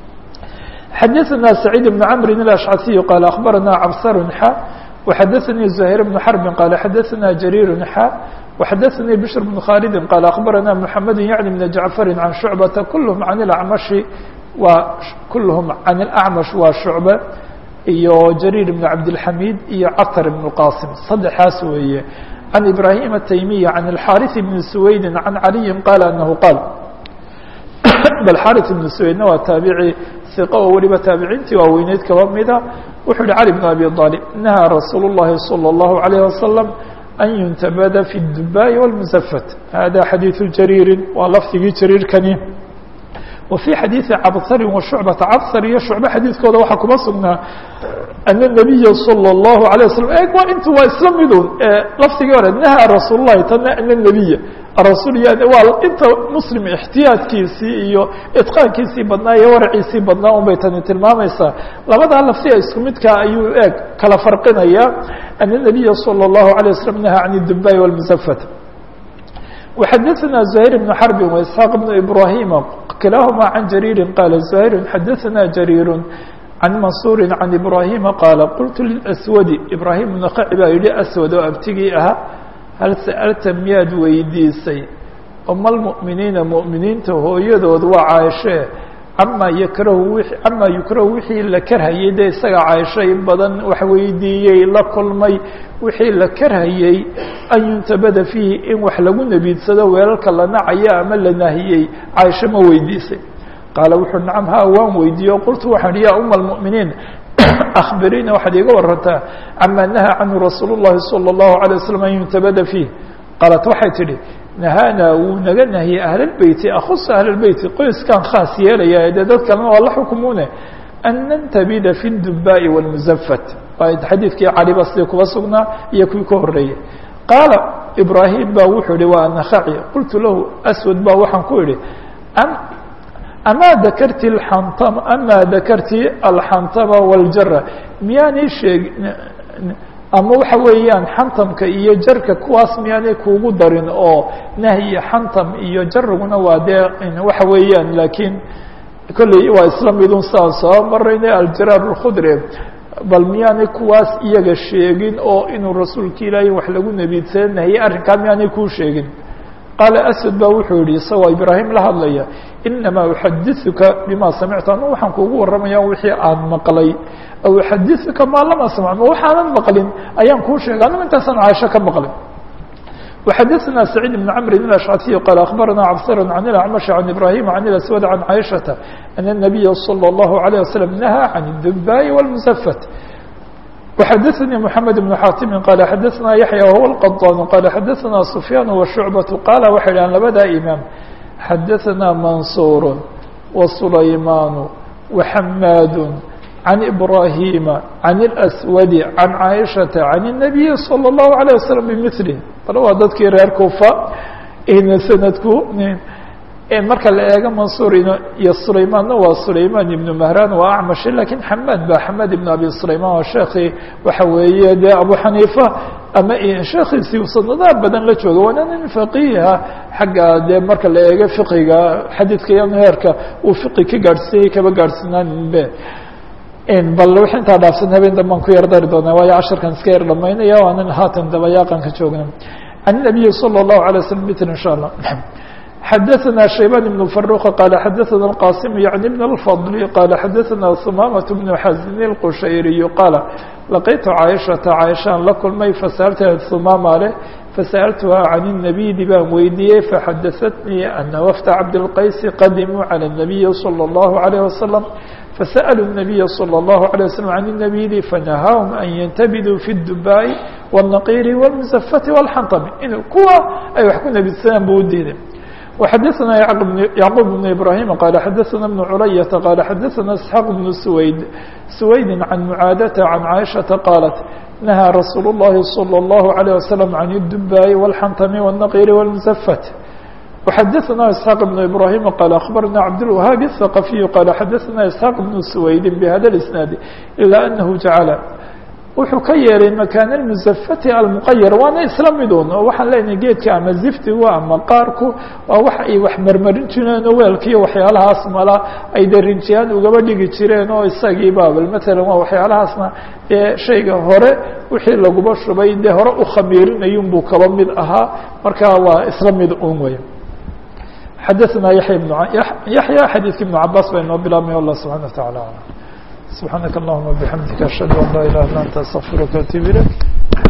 xadaثna سacيid بن cmr الأشcasiي qال أخbarana cbsr xa وxadaثnii زhير بن xرب qال xadaثna جرير xa وxadaثnii بشر بن khالد qال أخbarana محamed yعnي بن جعفر عن شhuعبة kulهm عن الأعmشhi waa kulهm عن الأعmش waa شhuعبة iyo جرير بن cabdالحميد iyo cطر بن qاsم saddexaas weeye عن إبراهيم التيمي عن الحاrث بن سويد عن علي qال أنه qال bal xarit ibnu suweydna waa taabici iqa oo weliba taabiciintii waaweyneyd kaba mida wuxuu yihi cali bn abi aalib nahaa rasuul اllahi salى اllahu عalayh wasalam an yuntabada fi اdubaai wاlmusafat hada xadiiثu jariirin waa lafdigii jariirkani wa fii xadiiثi cabharin wa shucbata cabhar iyo shucbe xadiidkooda waxaa kuma sugnaa ana nabiya salى اllahu alيه wasalam e waa intu waa isla midun lafdigii hore nahaa rasuul lahi tana ana nabiya rasuul waa inta muslim ixtiyaadkiisii iyo itqaankiisii badnaa iyo waraciisii badnaa un bay tani tilmaamaysaa labadaa laftiga isku midkaa ayuu eeg kala farqinaya ana nabiya salى اllahu alيه waslm nahaa can اdubai wاlmusafat وxadaثna زhayr بن xرb وإسحاaq بن إbrahima kilahma can jariiri qala زhayr xadaثna jariir can mansuuri can إbrahima qaala qultu lilأswadi ibrahim naqaci baa yihi aswad oo abtigii ahaa hal sa'alta miyaad weydiisay oma lmu'miniina mu'miniinta hooyadood waa caaishee camaa yakrahu wi camaa yukrahu wixii la karhayey dee isaga caaisho in badan wax weydiiyey la kulmay wixii la karhayey an yuntabada fiihi in wax lagu nebiidsado weelalka la nacaya ama la nahiyey caaisho ma weydiisay qaala wuxuu nacam haa waan weydiiye o qultu waxaan ihi ya uma almu'miniin akhbiriina waxaad iiga warantaa camaa nahaa canhu rasuul اllahi salى اllahu عalيه waslm an yuntabada fiih qaalat waxay tidhi nahaanaa wuu naga nahiyey ahlalbeyti akhusa ahlalbeyti qoyskaan khaas yeelaya dee dad kalena waa la xukumune an nantabida fi اdubaai wاlmusafat xadiidkii caliba sidii kuba sugnaa iyo kuwii ka horeeyey qaala ibraahim ba wuxuu ihi waa nakaci qultu lahu aswad ba waxaan ku idhi amaa dakarti aantama amaa dakarti alxantama waljara miyaanay sheeg ama waxa weeyaan xantamka iyo jarka kuwaas miyaanay kuugu darin oo nahyi xantam iyo jariguna waa dee waxa weeyaan laakiin kolley waa isla midun saan soo marayna aljaraar اkhudri bal miyaanay kuwaas iyaga sheegin oo inuu rasuulka ilaahay wax lagu nebiidsada nahiyey arrinkaa miyaanay kuu sheegin qaala aswad ba wuxuu yihi isagoo ibraahim la hadlaya inamaa uxadiثuka bima samictu anu waxaan kuugu warramaya wixii aan maqlay aw uxadiثuka maa lam asmc ma waxaanan maqlin ayaan kuu sheegay anigu intaasaan caaisho ka maqlin وxadaثna سacيid بن cmr الأشcثي qال أخbarana cbsr عن الأعmشh عن إbrahيm عن الأسود عن caiشhaةa أن النabiya slى الlaهu عليه وsلم نahى عن الdubاءi والمسfت وxadثnي محamed بن xاtimi qال xadثna yaحyى وهو الqطاn qال xadثna سfyاn وشhuعبة qاla waxay dhahan labada imaam xadثna maنصuر وسulayman وحmاd عن إبراهيم عن الأسود عن عائشة عن النبي صلى الله عليه وسلم بمثله bal waa dadkii reer kufa snadku marka la eego mansuur iyo sulaymaanna waa sulayman ibnu mahran waa acmashi lakiin xamaad ba xamaad ibn abi sulayman waa sheekii waxa weeye dee abu xaniifa ama sheekiisii sanadaha badan la jooga waana nin faqiiha xagga dee marka la eego fiqiga xadiidka iyo heerka uu fiqi ka gaadhsiiyey kaba gaadhsinaaninbe bal wix intaa dhaafsan habeen dambaan ku yar dari doonaa waayo casharkan iska yar dhamaynaya waanan haatan dabayaaqan ka joogna can الnabiyi salى الlahu عalيه waslm mitl in sha allah xadaثna shayban بن فaruq qala xadaثna الqasim yعni بn الfضl qala xadaثna humamaة بن xazin الqushayriy qaala laqitu caaishaةa caaishaan la kulmay fasa'altaha humama leh fasa'altuha can الnabiydi baan weydiiyey faxadaثatnii ana wafda cabdالqaysi qadimuu calى الnabiyi salى الlahu عalيه waslم فسألوا النبي صلى الله عليه وسلم عن النبيذ فنهاهم أن ينتبذوا في الدباء والنقير والمزفة والحنطب in kuwa ay wax ku nebidsadaan bu udiiday وxadثna يعقوب بن إبراهيم قال xadثna بن عlyة قال xadثna اسحاq بن سويد سويد عن معاadة عن عائشhaةa قالت نهى رsuuل اللhi صلى الله عليه وسلم عن الدباء والحنطم والنقير والمزفة وxadثna اسحاq بن إبراهيم qال أخبرna cبدالوهاaب الثقفي qال xadثna اسحاq بن سويد بhda الاسناaد إلا أنه جaعل wuxuu ka yeelay مكان المزفة المqayر waana isla midun oo waxaan leenahay geedka ama ziftigu ama qaarku waa wax ay wax marmarin jireen oo weelka iyo waxyaalahaas mala ay de rinjiyaan ugaba dhigi jireen oo isagii babl mثalا waa waxyaalahaasna dee shayga hore wixii laguba shubay dee hore u khamiirinayun buu kaba mid ahaa marka waa isla mid un wey xadثna yaحya بن yaحya xadيثki بن cabاs ba inoo bilaabmay allah subحanaه وتaعالى aعلم سبحانك اللهم وبحمدك أشهد أن لا إله إلا أنت أستغفرك وأتوب إليك